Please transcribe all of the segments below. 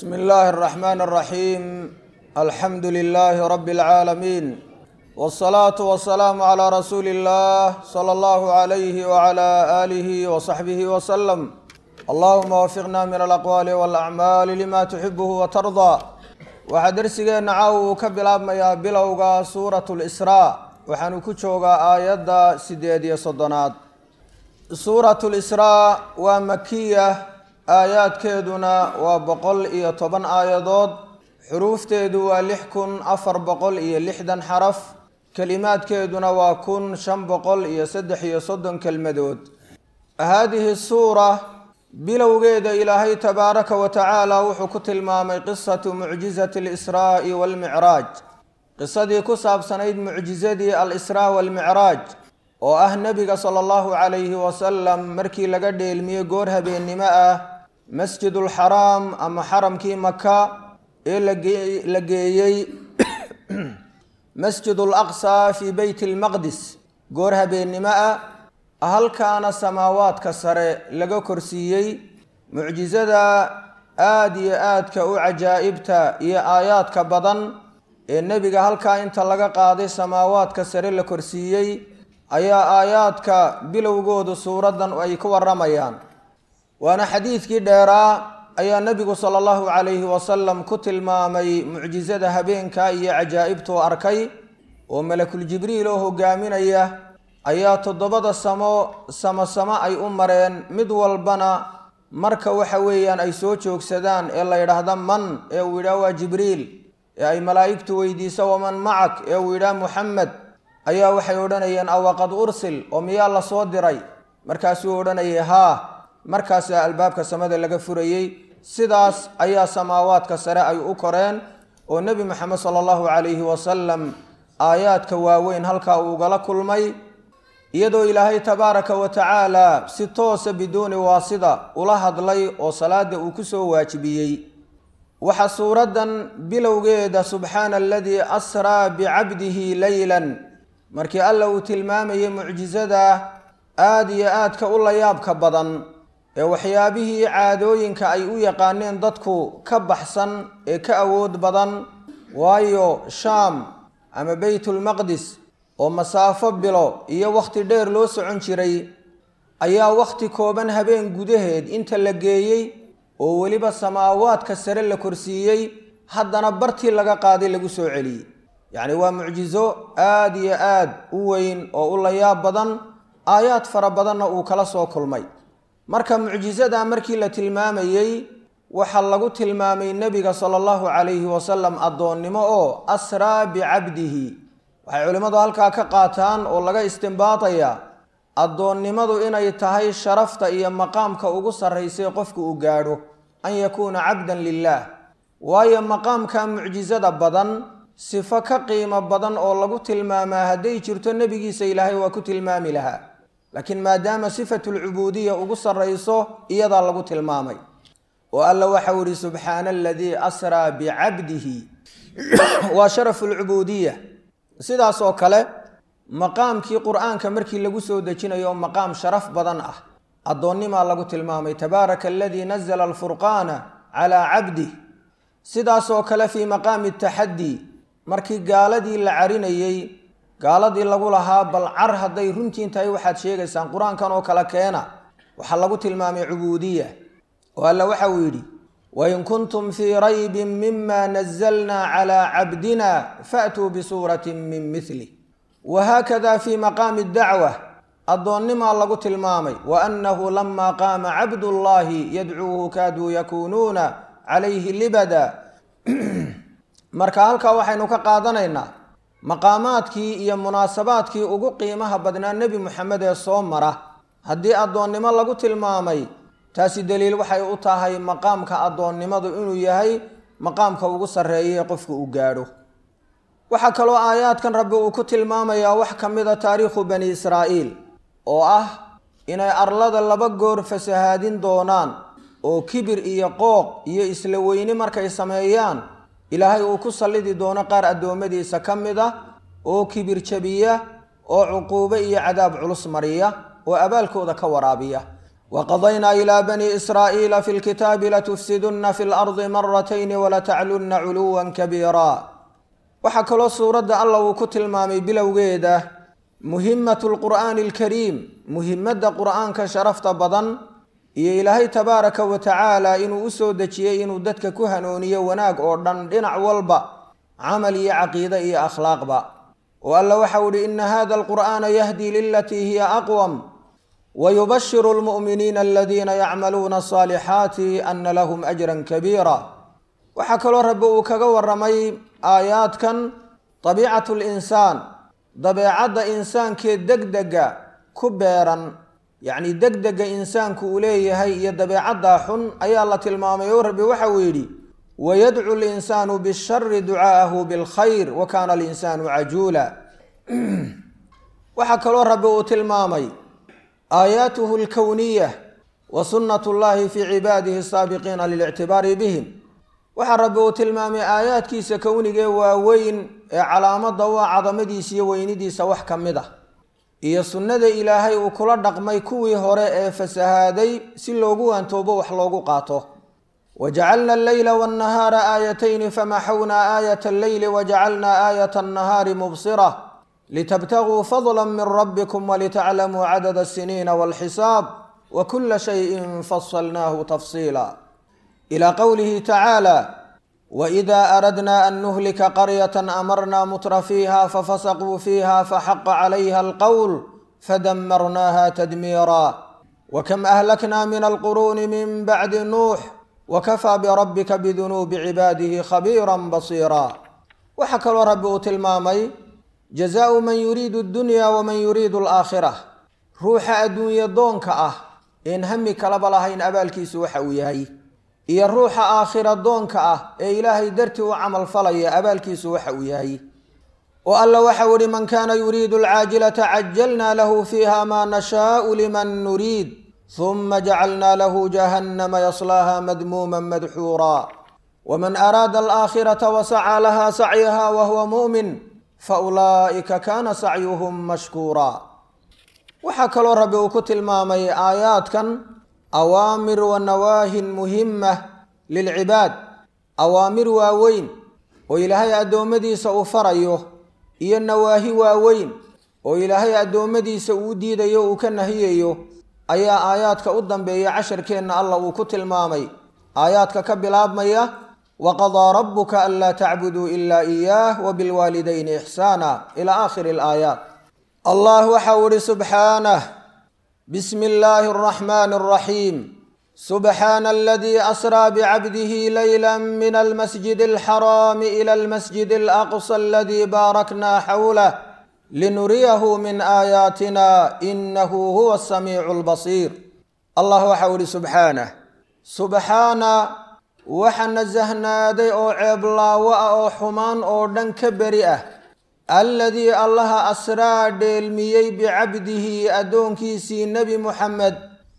bsm اllahi الرحmn الرaحيm alxamdu لlh rb العaalمين والصlaaة والسlاam عlى rasuuli الlah slى اllah عlyh وعlى آlih وصaxbih وsلم allahuma wafiqna min alaqwaali wاlأcmaali lima tuxibh وtarضى waxaa dersigeenna caaw uu ka bilaabmayaa bilowga suuraة اlsrا waxaanu ku joogaa aayadda sideed iyo soddonaad suuraة اlsrا waa makiya aayaadkeeduna waa boqol iyo toban aayadood xuruufteedu waa lix kun afar boqol iyo lixdan xaraf kelimaadkeeduna waa kun shan boqol iyo saddex iyo soddon kelmadood haadihi suura bilowgeeda ilaahay tabaaraka wa tacaala wuxuu ku tilmaamay qisatu mucjizati alisraa'i waalmicraaj qisadii ku saabsanayd mucjizadii al-israa waalmicraaj oo ah nebiga sala allahu calayhi wasalam markii laga dheelmiyey goor habeennimo ah masjidulxaraam ama xaramkii maka ee la geeyey masjidul aqsa fii beyt lmaqdis goor habeennimo ah halkaana samaawaadka sare laga korsiiyey mucjizada aada iyo aadka u cajaa'ibta iyo aayaadka badan ee nebiga halkaa inta laga qaaday samaawaadka sare la korsiiyey ayaa aayaadka bilowgoodu suuraddan ay ku waramayaan waana xadiidkii dheeraa ayaa nebigu sala allahu calayhi wasalam ku tilmaamay mucjizada habeenka iyo cajaa'ibtuu arkay oo malakul jibriil oo hogaaminaya ayaa toddobada samo samo samo ay u mareen mid walbana marka waxa weeyaan ay soo joogsadaan ee la yidhaahda man ee uu yidhaah waa jibriil ee ay malaa'igtu weydiiso waman macak ee uu yidhaah muxamed ayaa waxay odhanayeen awaqad ursil oo miyaa la soo diray markaasuu odhanayay haa markaasaa albaabka samada laga furayey sidaas ayaa samaawaadka sare ay u koreen oo nebi moxamed sala allahu calayhi wasalam aayaadka waaweyn halkaa uugala kulmay iyadoo ilaahay tabaaraka wa tacaala si toosa biduuni waasida ula hadlay oo salaada uu ku soo waajibiyey waxaa suuraddan bilowgeeda subxaana aladii asraa bicabdihi leylan markii alla uu tilmaamayay mucjizada aada iyo aadka u layaabka badan ee waxyaabihii caadooyinka ay u yaqaaneen dadku ka baxsan ee ka awood badan waayo shaam ama beytulmaqdis oo masaafo bilo iyo wakhti dheer loo socon jiray ayaa wakhti kooban habeen gudaheed inta la geeyey oo weliba samaawaadka sare la korsiiyey haddana bartii laga qaaday lagu soo celiyey yacni waa mucjizo aada iyo aad u weyn oo u layaab badan aayaad fara badanna uu kala soo kulmay marka mucjizada markii la tilmaamayey waxaa lagu tilmaamay nebiga sala allahu calayhi wasalam addoonnimo oo asraa bicabdihi waxay culimmadu halkaa ka qaataan oo laga istimbaatayaa addoonnimadu inay tahay sharafta iyo maqaamka ugu sarraysay qofku uu gaadho an yakuuna cabdan lilaah waayo maqaamka mucjizada badan sifo ka qiimo badan oo lagu tilmaamaa hadday jirto nebigiisa ilaahay waa ku tilmaami lahaa laakiin maadaama sifatulcubuudiya ugu sarrayso iyadaa lagu tilmaamay oo alla waxau ihi subxaana aladii asraa bicabdihi waa sharafu lcubuudiya sidaas oo kale maqaamkii qur-aanka markii lagu soo dejinayo maqaam sharaf badan ah addoonnimaa lagu tilmaamay tabaaraka aladii nazla alfurqaana calaa cabdih sidaasoo kale fii maqaami taxaddi markii gaaladii la carinayey gaaladii lagu lahaa bal car hadday runtiin tahay waxaad sheegaysaan qur-aankan oo kale keena waxaa lagu tilmaamay cubuudiya oo alla waxa uu yidhi wain kuntum fii raybin mima nazalna calaa cabdina faatuu bisuuratin min milih wahaakada fii maqaami dacwa addoonnimaa lagu tilmaamay wa annahu lama qaama cabdullaahi yadcuuhu kaaduu yakuunuuna calayhi libada marka halkaa waxaynu ka qaadanaynaa maqaamaadkii iyo munaasabaadkii ugu qiimaha badnaa nebi moxamed ee soo mara haddii addoonnimo lagu tilmaamay taasi daliil waxay u tahay maqaamka addoonnimadu inuu yahay maqaamka ugu sarreeya ee qofku uu gaadho waxaa kaloo aayaadkan rabbi uu ku tilmaamayaa wax ka mid a taariikhu bani israa'iil oo ah inay arlada laba goor fasahaadin doonaan oo kibir iyo qooq iyo isla weyni markay sameeyaan ilaahay uu ku sallidi doono qaar addoommadiisa ka mid ah oo kibir jabiya oo cuquubo iyo cadaab culus mariya oo abaalkooda ka waraabiya waqadaynaa ilaa bani israa'iila fi lkitaabi latufsidunna fi lardi maratayni walataclunna culuwan kabiira waxaa kaloo suuradda alla uu ku tilmaamay bilowgeeda muhimatu lqur'aani alkariim muhimadda qur'aanka sharafta badan iyo ilaahay tabaaraka wa tacaala inuu u soo dejiyey inuu dadka ku hanuuniyo wanaag oo dhan dhinac walba camal iyo caqiide iyo akhlaaqba oo alla waxau ihi ina hada alqur'aana yahdi lilatii hiya aqwam wayubashiru lmu'miniina aladiina yacmaluuna asaalixaati ana lahum ajran kabiira waxaa kaloo rabbi uu kaga waramay aayaadkan dabiicatu linsaan dabeecadda insaankee degdega ku beeran yacni degdega insaanku uu leeyahay iyo dabeecaddaa xun ayaa la tilmaamay oo rabbi waxa uu yidhi wayadcu linsaanu bishari ducaa'ahu bilkhayr wa kaana alinsaanu cajuula waxaa kaloo rabbi uu tilmaamay aayaatuhu alkowniya wa sunnat llahi fii cibaadihi asaabiqiina lilictibaari bihim waxaa rabbi uu tilmaamay aayaadkiisa kownigee waaweyn ee calaamadda u ah cadamadiisa iyo weynidiisa wax ka mid ah iyo sunnada ilaahay uu kula dhaqmay kuwii hore ee fasahaaday si loogu waantoobo wax loogu qaato wajacalna alleyla wannahaara aayatayni famaxawnaa aayata alleyli wajacalnaa aayata annahaari mubsira litabtaguu fadla min rabbikum walitaclamuu cadada asiniina walxisaab wa kula shayin fasalnaahu tafsiila ilى qowlihi tacaala wإida aradna an nuhlika qaryة amarna mutra fiiha fafasquu fiiha faxaqa calayha alqowl fadamarnaha tadmiira wakam ahlakna min alquruuni min bacdi nuux wakafaa birabbika bidunuubi cibaadihi khabiira basiira waxaa kaloo rabbi uu tilmaamay jazaau man yuriidu اdunya waman yuriidu alaakhira ruuxa adduunye doonka ah een hami kalaba lahayn abaalkiisu waxa uu yahay iyo ruuxa aakhira doonka ah ee ilaahay dartii u camal falaya abaalkiisu waxa uu yahay oo alla waxau ihi man kaana yuriidu alcaajilata cajalna lahu fiiha maa nashaau liman nuriid huma jacalna lahu jahannama yaslaaha madmuuma madxuura waman araada alaakhirata wasacaa laha sacyaha wahuwa mu'min faulaa'ika kaana sacyuhum mashkuura waxaa kaloo rabbi uu ku tilmaamay aayaadkan awaamir wa nawaahin muhima lilcibaad awaamir waaweyn oo ilaahay addoommadiisa uu farayo iyo nawaahi waaweyn oo ilaahay addoommadiisa uu diidayo uu ka nahiyayo ayaa aayaadka u dambeeya casharkeenna allah uu ku tilmaamay aayaadka ka bilaabmaya waqadaa rabuka anlaa tacbuduu ilaa iyaah wabilwaalidayni ixsaana ilaa aakhiri alaayaat allah waxau ihi subxaanah bsm اllahi الرحmn الرaحيم سbحaan اldي أsrى bcbdh layla min اlmasجid الxrاm إlى اlmasجid الأqصى اldي baarakna xwlh linuriyah min آayaatina inahu huwa الsamiic الbaصيir allah waxau ihi subxaanه subxaana waxa nasahnaaday oo ceeblaawo ah oo xumaan oo dhan ka beri ah alladii allaha asraa dheelmiyey bicabdihi addoonkiisii nebi muxamed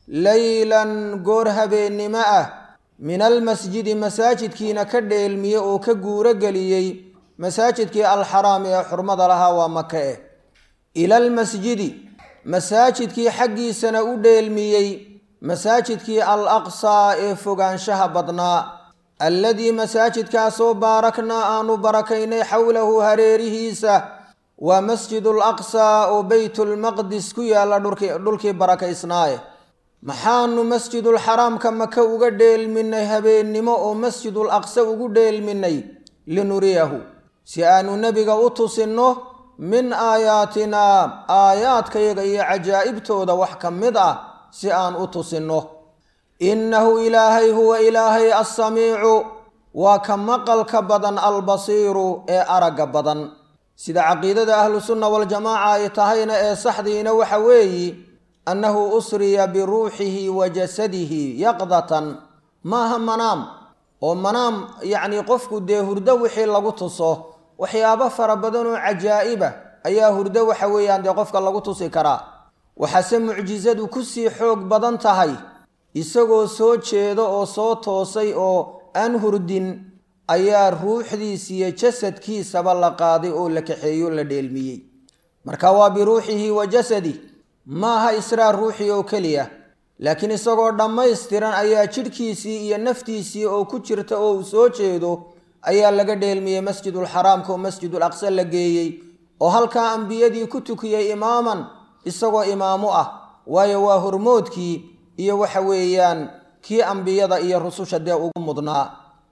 leylan goor habeennimo ah min almasjidi masaajidkiina ka dheelmiye oo ka guuro geliyey masaajidkii alxaraami ee xurmada lahaa waa maka eh ila almasjidi masaajidkii xaggiisana u dheelmiyey masaajidkii al aqsaa ee fogaanshaha badnaa alladii masaajidkaasoo baaraknaa aanu barakaynay xowlahu hareerihiisa waa masjidul aqsaa oo beytulmaqdis ku yaalla dhulkii barakaysnaaye maxaanu masjidul xaraamka maka uga dheelminay habeennimo oo masjidul aqsa ugu dheelminay linuriyahu si aanu nebiga u tusinno min aayaatinaa aayaadkayaga iyo cajaa'ibtooda wax ka mid ah si aan u tusinno innahu ilaahay huwa ilaahay assamiicu waa ka maqalka badan albasiiru ee aragga badan sida caqiidada ahlusunna waljamaaca ay tahayna ee saxdiina waxa weeyi annahu usriya biruuxihi wa jasadihi yaqdatan maaha manaam oo manaam yacnii qofku dee hurdo wixii lagu tuso waxyaabo fara badan oo cajaa'iba ayaa hurdo waxa weeyaan dee qofka lagu tusi karaa waxaase mucjisadu kusii xoog badan tahay isagoo soo jeedo oo soo toosay oo aan hurdin ayaa ruuxdiisiyo jasadkiisaba la qaaday oo la kaxeeyo la dheelmiyey marka waa biruuxihi wa jasadih maaha israa ruuxi oo keliya laakiin isagoo dhammaystiran ayaa jidhkiisii iyo naftiisii oo ku jirta oo uu soo jeedo ayaa laga dheelmiyey masjidulxaraamka oo masjidul aqsa la geeyey oo halkaa ambiyadii ku tukiyey imaaman isagoo imaamu ah waayo waa hormoodkii iyo waxa weeyaan kii ambiyada iyo rususha dee ugu mudnaa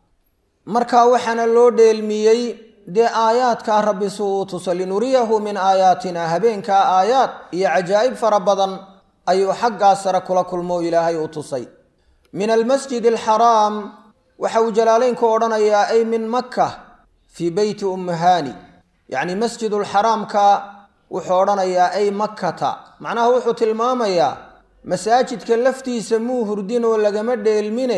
marka waxaana loo dheelmiyey dee aayaadkaa rabbi si uu tuso linuriyahu min aayaatina habeenkaa aayaad iyo cajaa'ib fara badan ayuu xaggaa sare kula kulmo ilaahay u tusay min almasjid alxaraam waxa uu jalaaleynku odhanayaa ay min makka fii beyti ummuhaani yacni masjidulxaraamka wuxuu odhanayaa ay makkata macnaha wuxuu tilmaamayaa masaajidka laftiisa muu hurdin oo lagama dheelmine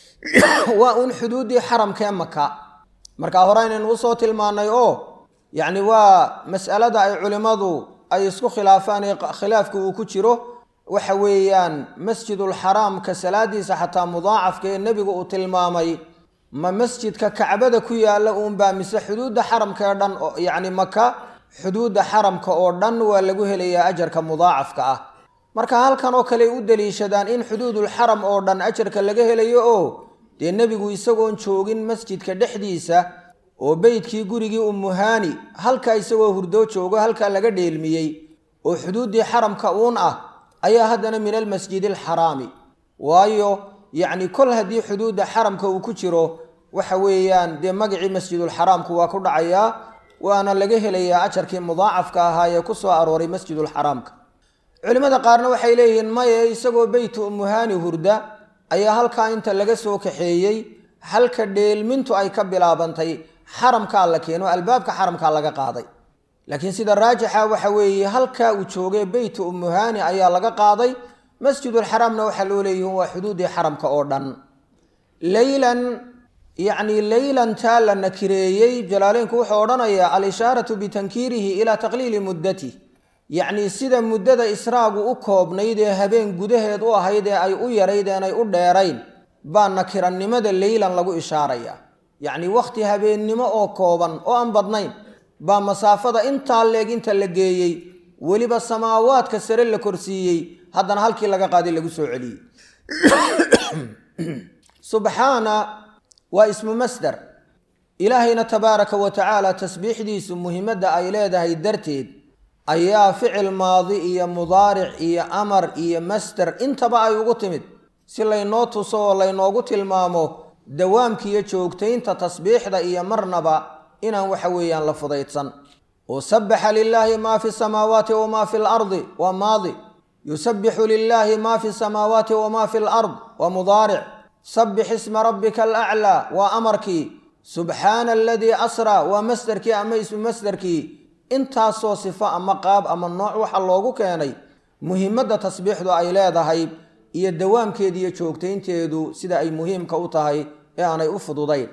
waa uun xuduuddii xaramkee maka markaa hore aynaynu usoo tilmaannay oo yacni waa mas'alada ay culimmadu ay isku khilaafaan ee khilaafka uu ku jiro waxa weeyaan masjidulxaraamka salaadiisa xataa mudaacafka ee nebigu uu tilmaamay ma masjidka kacbada ku yaalla uunbaa mise xuduudda xaramka ee dhan yacni maka xuduudda xaramka oo dhan waa lagu helayaa ajarka mudaacafka ah marka halkan oo kale u daliishadaan in xuduudulxaram oo dhan ajarka laga helayo oo dee nebigu isagoon joogin masjidka dhexdiisa oo beydkii gurigii ummuhaani halkaa isagoo hurdoo joogo halkaa laga dheelmiyey oo xuduuddii xaramka uun ah ayaa haddana min almasjidi alxaraami waayo yacni kol haddii xuduudda xaramka uu ku jiro waxa weeyaan dee magacii masjidulxaraamku waa ku dhacayaa waana laga helayaa ajarkii mudaacafka ahaa ee ku soo arooray masjidulxaraamka culimmada qaarna waxay leeyihiin maye isagoo beytu ummuhaani hurda ayaa halkaa inta laga soo kaxeeyey halka dheelmintu ay ka bilaabantay xaramkaa la keeno albaabka xaramkaa laga qaaday laakiin sida raajixa waxa weeye halkaa uu joogay beytu ummuhaani ayaa laga qaaday masjidulxaraamna waxaa loo leeyihin waa xuduuddii xaramka oo dhan leylan yacni leylantaa la nakireeyey jalaaleynku wuxuu odhanayaa al-ishaaratu bitankiirihi ilaa taqliili muddati yacni sida muddada israagu u koobnayd ee habeen gudaheed u ahayd ee ay u yarayd eenay u dheerayn baa nakirannimada leylan lagu ishaaraya yacni wakhti habeennimo oo kooban oo aan badnayn baa masaafada intaa leeg inta la geeyey weliba samaawaadka sare la korsiiyey haddana halkii laga qaaday lagu soo celiyey subxaana waa ismu masdar ilaahayna tabaaraka wa tacaala tasbiixdiisu muhimadda ay leedahay darteed ayaa ficil maadi iyo mudaaric iyo amar iyo masder intaba ay ugu timid si laynoo tuso oo laynoogu tilmaamo dawaamkiiyo joogtaynta tasbiixda iyo marnaba inaan waxa weeyaan la fudaydsan oo sabbaxa lilaahi maa fi samaawaati wamaa fi lardi waa maadi yusabbixu lilaahi maa fi samaawaati wamaa fi lard waa mudaaric sabbix isma rabbika alaclaa waa amarkii subxaana aladii asraa waa masderkii ama ismu masderkii intaasoo sifo ama qaab ama nooc waxa loogu keenay muhimadda tasbiixdu ay leedahay iyo dawaamkeeda iyo joogtaynteedu sida ay muhiimka u tahay ee aanay u fududayn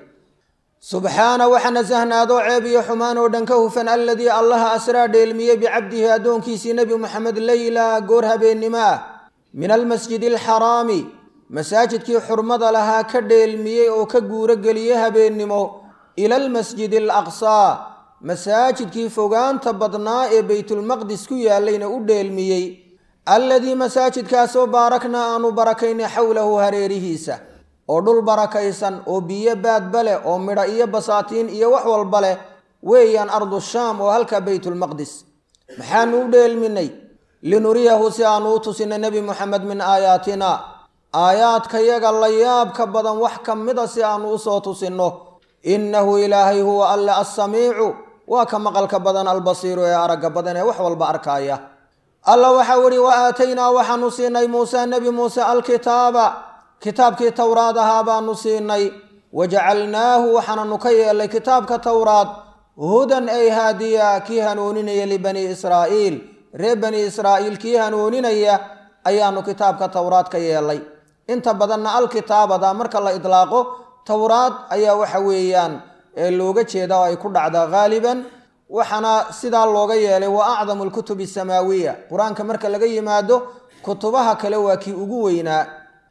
subxaana waxa nasahnaadoo ceeb iyo xumaan oo dhan ka hufan alladii allaha asraa dheelmiyey bicabdihi addoonkiisii nebi moxamed leyla goor habeennimo ah min almasjidi alxaraami masaajidkii xurmada lahaa ka dheelmiyey oo ka guuro geliyey habeennimo ila almasjidi alaqsaa masaajidkii fogaanta badnaa ee beytulmaqdis ku yaallayna u dheelmiyey alladii masaajidkaasoo baaraknaa aanu barakaynay xowlahu hareerihiisa oo dhul barakaysan oo biyo baadba leh oo midho iyo basaatiin iyo wax walba leh weeyaan ardu shaam oo halkaa beytulmaqdis maxaanu u dheelminay linuriyahu si aanu u tusinay nebi moxamed min aayaatina aayaadkayaga la yaabka badan wax ka mida si aanu usoo tusinno innahu ilaahay huwa alle assamiicu waa ka maqalka badan albasiiru ee aragga badan ee wax walba arkaaya alla waxau ihi wa aataynaa waxaanu siinay muuse nebi muuse alkitaaba kitaabkii towraad ahaa baanu siinay wajacalnaahu waxaananu ka yeelnay kitaabka towraad hudan ay haadiya kii hanuuninaya libanii israa'iil reer bani israa'iil kii hanuuninaya ayaanu kitaabka towraad ka yeelnay inta badanna alkitaabada marka la idlaaqo towraad ayaa waxa weeyaan ee looga jeeda oo ay ku dhacdaa haaliban waxaana sidaa looga yeelay wa acdamu alkutubi asamaawiya qur-aanka marka laga yimaado kutubaha kale waa kii ugu weynaa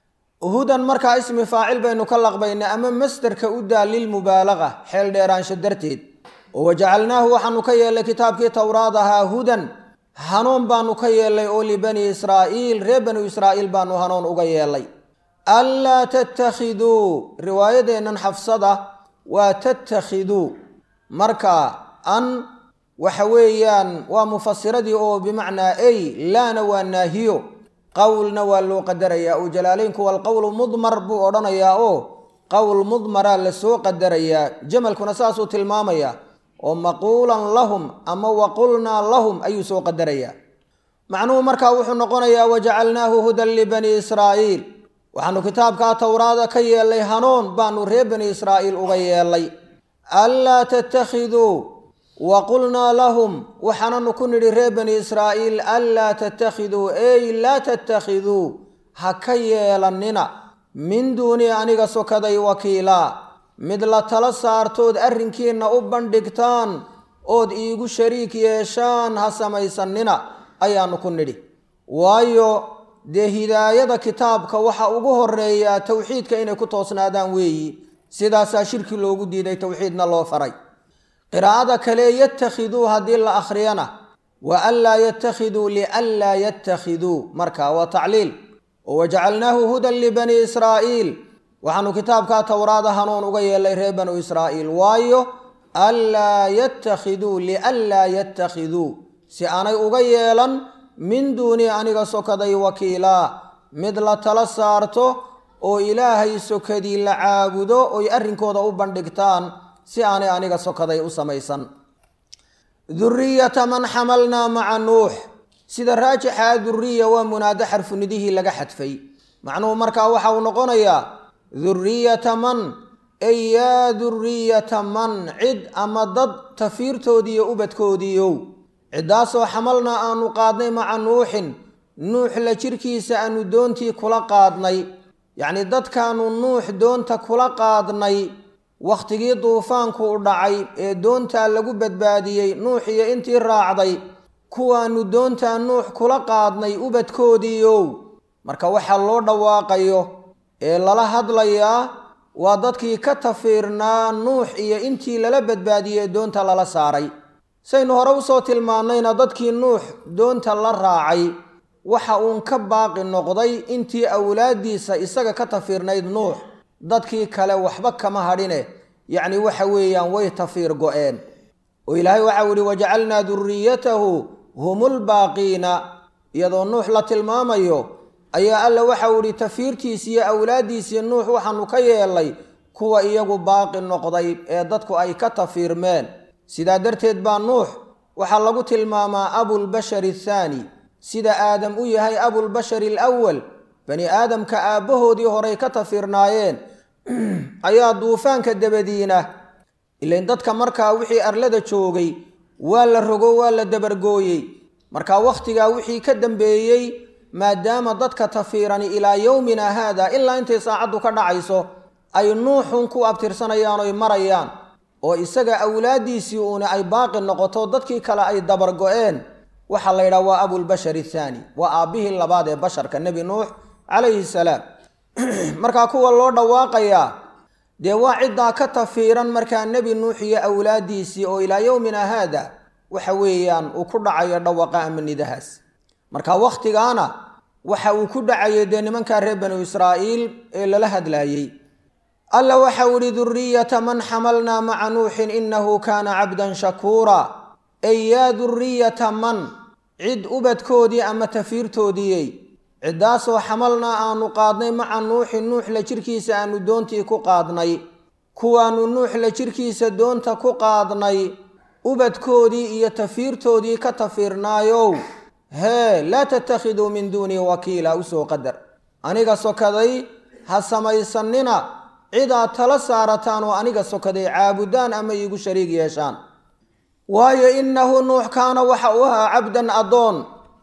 hudan markaa ismi faacil baynu ka laqbaynay ama masderka u daa lilmubaalaqa xeel dheeraansho darteed oo wajacalnaahu waxaanu ka yeelnay kitaabkii towraad ahaa hudan hanuun baanu ka yeelnay oo libani israa'iil reer banu israa'iil baanu hanuun uga yeelnay anlaa tattakhiduu riwaayadeennan xafsada waa tattakhiduu marka an waxa weeyaan waa mufasiradii oo bimacnaa ay laana waa naahiyo qowlna waa loo qadarayaa oo jalaaleynku walqowlu mudmar buu odhanayaa oo qowl mudmaraa lasoo qadarayaa jamalkuna saasuu tilmaamayaa oo maquulan lahum ama waqulnaa lahum ayuu soo qadarayaa macnuhu markaa wuxuu noqonayaa wajacalnaahu hudan libani israa'iil waxaanu kitaabkaa towraada ka yeelnay hanuun baanu reer bani israa'iil uga yeelnay anlaa tattakhiduu wa qulnaa lahum waxaananu ku nidhi reer bani israa'iil anlaa tattakhiduu ey laa tattakhiduu ha ka yeelannina min duunii aniga sokaday wakiilaa mid la tala saartood arrinkiinna u bandhigtaan ood iigu shariik yeeshaan ha samaysannina ayaanu ku nidhi waayo dee hidaayada kitaabka waxa ugu horeeyaa towxiidka inay ku toosnaadaan weeyi sidaasaa shirki loogu diiday towxiidna loo faray qiraa'ada kale yattakhiduu haddii la akhriyana wa anlaa yattakhiduu lianlaa yattakhiduu marka waa tacliil oo wajacalnaahu hudan libani israa'iil waxaanu kitaabkaa towraada hanuun uga yeelnay reer banu israa'iil waayo anlaa yattakhiduu lianlaa yattakhiduu si aanay uga yeelan min duuni aniga sokaday wakiilaa mid la tala saarto oo ilaahay sokadii la caabudo oy arrinkooda u bandhigtaan si aanay aniga sokaday u samaysan duriyata man xamalnaa maca nuux sida raajixaa duriya waa munaado xarfunidihii laga xadfay macnuhu markaa waxa uu noqonayaa duriyata man ey yaa duriyata man cid ama dad tafiirtoodiiyo ubadkoodiiow ciddaasoo xamalnaa aanu qaadnay maca nuuxin nuux la jirkiisa aanu doontii kula qaadnay yacnii dadkaanu nuux doonta kula qaadnay wakhtigii duufaanku u dhacay ee doontaa lagu badbaadiyey nuux iyo intii raacday kuwaanu doontaa nuux kula qaadnay ubadkoodiiow marka waxaa loo dhawaaqayo ee lala hadlayaa waa dadkii ka tafiirnaa nuux iyo intii lala badbaadiyey ee doonta lala saaray saynu hore usoo tilmaannayna dadkii nuux doonta la raacay waxa uun ka baaqi noqday intii awlaaddiisa isaga ka tafiirnayd nuux dadkii kale waxba kama hadhine yacni waxa weeyaan way tafiir go-een oo ilaahay waxau ihi wajacalnaa duriyatahu humulbaaqiina iyadoo nuux la tilmaamayo ayaa alla waxau ihi tafiirtiisi iyo awlaaddiisii nuux waxaanu ka yeelnay kuwa iyagu baaqi noqday ee dadku ay ka tafiirmeen sidaa darteed baa nuux waxaa lagu tilmaamaa abulbashari athaani sida aadam u yahay abulbashari alawal bani aadamka aabbahoodii horay ka tafiirnaayeen ayaa duufaanka dabadiina ilain dadka markaa wixii arlada joogay waa la rogo waa la dabargooyey markaa wakhtigaa wixii ka dambeeyey maadaama dadka tafiirani ilaa yowmina haada ilaa intay saacaddu ka dhacayso ay nuuxun ku abtirsanayaan oy marayaan oo isaga awlaaddiisii uuna ay baaqi noqoto dadkii kale ay dabargo-een waxaa la yidhaha waa abulbashar athaani waa aabbihii labaad ee basharka nebi nuux calayhi salaam markaa kuwa loo dhawaaqayaa dee waa ciddaa ka tafiiran markaa nebi nuux iyo awlaaddiisii oo ilaa yowmina haada waxa weeyaan uu ku dhacayo dhawaqa ama nidahaas marka wakhtigaana waxa uu ku dhacayay dee nimankaa reer banu israa'iil ee lala hadlaayey alla waxau ihi duriyata man xamalnaa maca nuuxin inahu kaana cabdan shakuura ey yaa duriyata man cid ubadkoodii ama tafiirtoodiiyey ciddaasoo xamalnaa aanu qaadnay maca nuuxin nuux la jirkiisa aanu doontii ku qaadnay kuwaanu nuux la jirkiisa doonta ku qaadnay ubadkoodii iyo tafiirtoodii ka tafiirnaayow hee laa tattakhiduu min duunii wakiila usoo qadar aniga sokaday ha samaysanina cidaad tala saarataan oo aniga sokaday caabudaan ama iigu shariig yeeshaan waayo innahu nuux kaana waxa uu ahaa cabdan addoon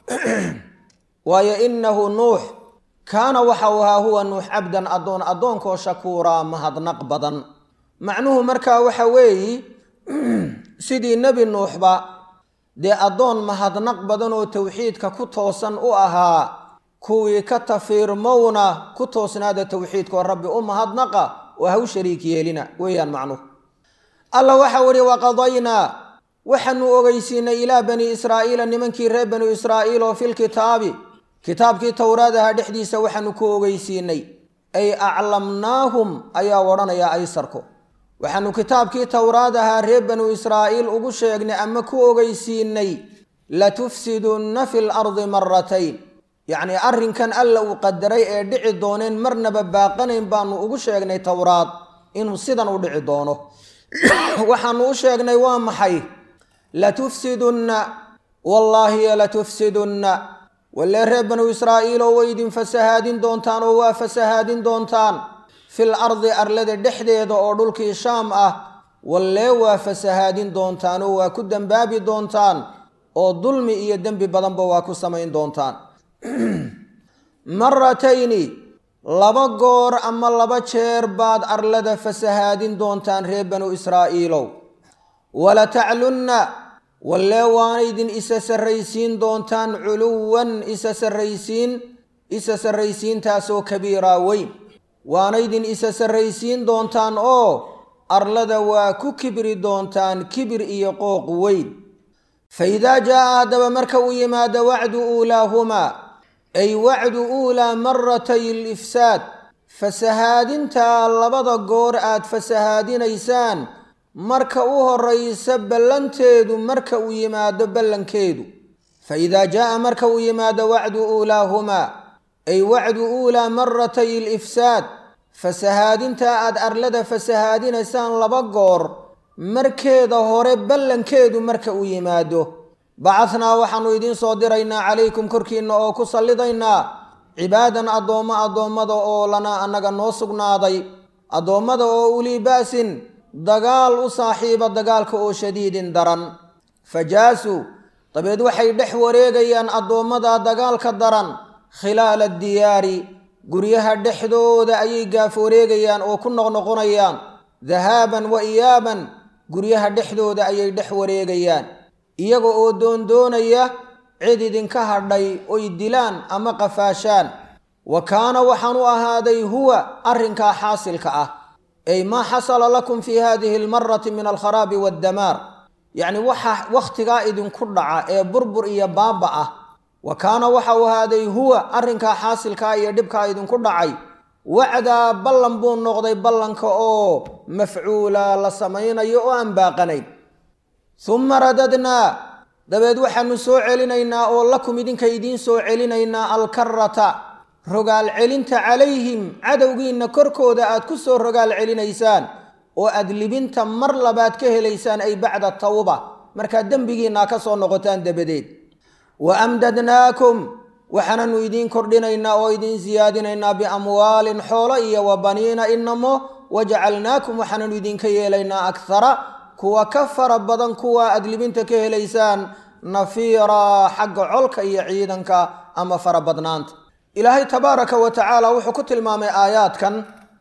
waayo innahu nuux kaana waxa uu ahaa huwa nuux cabdan addoon addoonkoo shakuuraa mahadnaq badan macnuhu markaa waxa weeyi sidii nebi nuuxba dee addoon mahadnaq badan oo towxiidka ku toosan u ahaa kuwii ka tafiirmowna ku toosnaada towxiidkaoo rabbi u mahadnaqa oo ha u shariik yeelina weeyaan macnuhu alla waxau ihi waqadaynaa waxaanu ogeysiinay ilaa bani israa'iila nimankii reer banu israa'iil oo filkitaabi kitaabkii towraad ahaa dhexdiisa waxaanu ku ogeysiinay ay aclamnaahum ayaa odhanayaa aysarku waxaanu kitaabkii towraad ahaa reer banu israa'iil ugu sheegnay ama ku ogeysiinay latufsidunna fi lardi maratayn yacnii arrinkan alla uu qadaray ee dhici dooneen marnaba baaqanayn baanu ugu sheegnay towraad inuu sidan u dhici doono waxaanu u sheegnay waa maxay latufsidunna wallaahi latufsidunna walee reer banu israa'iiloo way idin fasahaadin doontaan oo waa fasahaadin doontaan fil ardi arlada dhexdeeda oo dhulkii shaam ah wallee waa fasahaadin doontaan oo waa ku dembaabi doontaan oo dulmi iyo dembi badanba waa ku samayn doontaan maratayni laba goor ama laba jeer baad arlada fasahaadin doontaan reer banu israa'iilow walataclunna wallee waanaydin isa sarraysiin doontaan culuwan isa sarraysiin isa sarraysiintaasoo kabiiraa weyn waanaydin isa sarraysiin doontaan oo arlada waa ku kibri doontaan kibir iyo qooq weyn fa idaa jaa'a haddaba marka uu yimaado wacdu uulaahumaa ay wacdu uulaa maratay alifsaad fasahaadintaa labada goor aad fasahaadinaysaan marka u horaysa ballanteedu marka uu yimaado ballankeedu fa idaa jaa'a marka uu yimaado wacdu uulaahumaa ay wacdu uulaa maratay alifsaad fasahaadintaa aad arlada fasahaadinaysaan laba goor markeeda hore ballankeedu marka uu yimaado bacahnaa waxaannu idiin soo diraynaa calaykum korkiinna oo ku sallidaynaa cibaadan addoommo addoommada oo lanaa annaga noo sugnaaday addoommada oo ulii ba'sin dagaal u saaxiiba dagaalka oo shadiidin daran fajaasuu dabeed waxay dhex wareegayaan addoommada dagaalka daran khilaala diyaari guryaha dhexdooda ayay gaaf wareegayaan oo ku noqnoqonayaan dahaaban wa iyaaban guryaha dhexdooda ayay dhex wareegayaan iyaga oo doondoonaya cid idinka hadhay oy dilaan ama qafaashaan wa kaana waxaan u ahaaday huwa arrinkaa xaasilka ah ay maa xasala lakum fii hadihi almarati min alkharaabi waaddamaar yacni waxa wakhtigaa idinku dhaca ee burbur iyo baaba ah wa kaana waxa u ahaaday huwa arrinkaa xaasilkaa iyo dhibkaa idinku dhacay wacdaa ballan buu noqday ballanka oo mafcuula la samaynayo oo aan baaqanayn humma radadnaa dabeed waxaanu soo celinaynaa oo lakum idinka idiin soo celinaynaa alkarata rogaal celinta calayhim cadowgiinna korkooda aad ku soo rogaal celinaysaan oo aad libinta mar labaad ka helaysaan ay bacda tawba markaad dembigiinna ka soo noqotaan dabadeed wa amdadnaakum waxaananu idiin kordhinaynaa oo idiin siyaadinaynaa biamwaalin xoolo iyo wa baniina inamo wajacalnaakum waxaananu idinka yeelaynaa akhara kuwa ka fara badan kuwa aad libinta ka helaysaan nafiiraa xagga colka iyo ciidanka ama farabadnaanta ilaahay tabaaraka wa tacaala wuxuu ku tilmaamay aayaadkan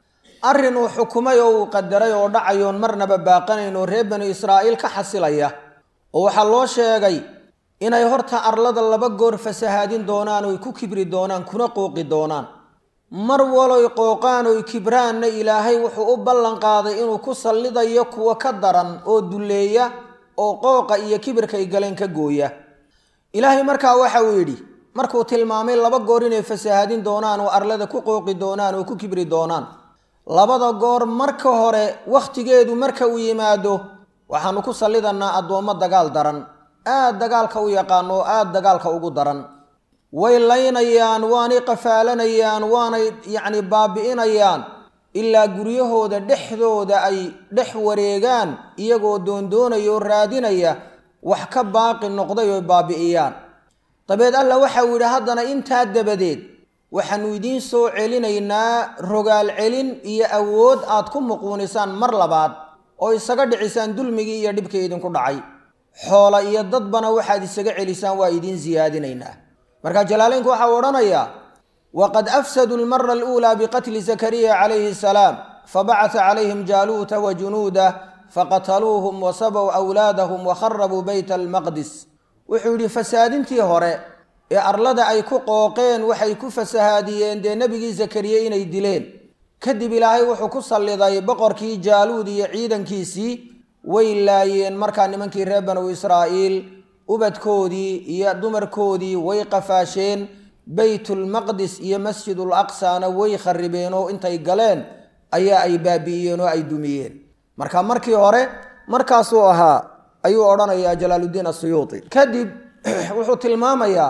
arrin uu xukumay oo uu qadaray oo dhacayoon marnaba baaqanayn oo reer banu israa'iil ka xasilaya oo waxaa loo sheegay inay horta arlada laba goor fasahaadin doonaan oy ku kibri doonaan kuna qooqi doonaan mar waloy qooqaan oy kibraanna ilaahay wuxuu u ballan qaaday inuu ku sallidayo kuwa ka daran oo dulleeya oo qooqa iyo kibirka ay galeen ka gooya ilaahay markaa waxa uu yidhi markuu tilmaamay laba goor inay fasahaadin doonaan oo arlada ku qooqi doonaan oo ku kibri doonaan labada goor marka hore wakhtigeedu marka uu yimaado waxaanu ku sallidanaa addoommo dagaal daran aad dagaalka u yaqaano oo aad dagaalka ugu daran way laynayaan waanay qafaalanayaan waanay yacni baabi'inayaan ilaa guryahooda dhexdooda ay dhex wareegaan iyagoo doondoonaya oo raadinaya wax ka baaqi noqday oo baabi'iyaan dabeed alla waxau yidhi haddana intaa dabadeed waxaanu idiin soo celinaynaa rogaal celin iyo awood aad ku muquunisaan mar labaad oo isaga dhicisaan dulmigii iyo dhibkii idinku dhacay xoola iyo dadbana waxaad isaga celisaan waa idiin siyaadinaynaa marka jalaaleynku waxau odhanayaa waqad afsaduu lmara aluulaa biqatli zakariya calayhi asalaam fabacata calayhim jaaluuta wa junuudah faqataluuhum wasabow awlaadahum wakharabuu beyta almaqdis wuxuu yidhi fasaadintii hore ee arlada ay ku qooqeen waxay ku fasahaadiyeen dee nebigii zakariye inay dileen kadib ilaahay wuxuu ku salliday boqorkii jaaluud iyo ciidankiisii way laayeen markaa nimankii reer banu israa'iil ubadkoodii iyo dumarkoodii way qafaasheen baytulmaqdis iyo masjidul aqsana way kharibeen oo intay galeen ayaa ay baabi'iyeen oo ay dumiyeen marka markii hore markaasuu ahaa ayuu odhanayaa jalaaluddiin asuyuuti kadib wuxuu tilmaamayaa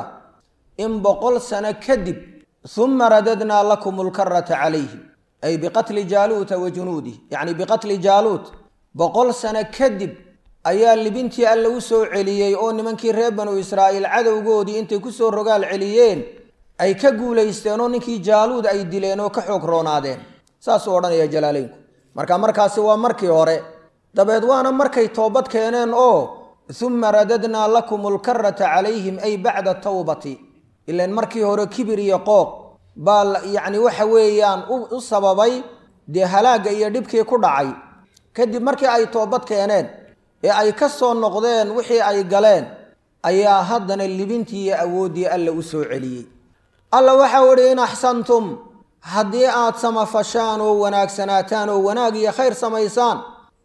in boqol sano kadib uma radadnaa lakum lkarata calayhim ay biqatli jaaluuta wa junuudih yacni biqatli jaaluut boqol sano kadib ayaa libintii alle u soo celiyey oo nimankii reer banu israa'iil cadowgoodii intay kusoo rogaal celiyeen ay ka guulaysteen oo ninkii jaaluud ay dileen oo ka xoog roonaadeen saasuu odhanaya jalaaleynku marka markaasi waa markii hore dabeed waana markay toobad keeneen oo uma radadnaa lakum alkarata calayhim ay bacda tawbati ilan markii hore kibir iyo qooq baa yacni waxa weeyaan u sababay dee halaagga iyo dhibkii ku dhacay kadib markii ay toobad keeneen ee ay ka soo noqdeen wixii ay galeen ayaa haddana libintii iyo awooddii alla u soo celiyey alla waxau idhi in axsantum haddii aad samafashaan oo wanaagsanaataan oo wanaag iyo khayr samaysaan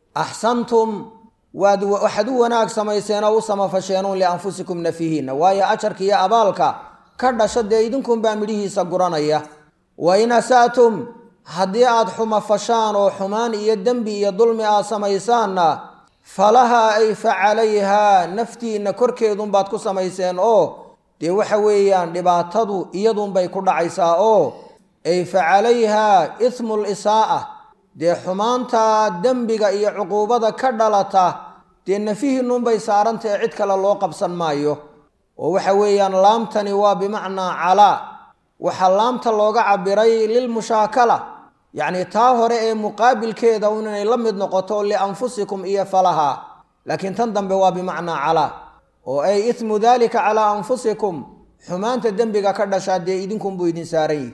axsantum waad waxaad u wanaag samayseen oo u samafasheenuun lianfusikum nafihiinna waayo ajarka iyo abaalka ka dhasha dee idinkunbaa midhihiisa guranaya wa in asa'tum haddii aad xumafashaan oo xumaan iyo dembi iyo dulmi aad samaysaanna falahaa ay fa calayhaa naftiinna korkeedunbaad ku samayseen oo dee waxa weeyaan dhibaatadu iyadunbay ku dhacaysaa oo ay fa calayhaa ismu lisaa'a dee xumaanta dembiga iyo cuquubada ka dhalata dee nafihiinnunbay saarantae cid kale loo qabsan maayo oo waxa weeyaan laamtani waa bimacnaa calaa waxaa laamta looga cabiray lilmushaakala yacni taa hore ee muqaabilkeeda un inay la mid noqoto lianfusikum iyo falahaa laakiin tan dambe waa bimacnaa calaa oo ay ismu daalika calaa anfusikum xumaanta dembiga ka dhashaa dee idinkunbuu idin saaran yihi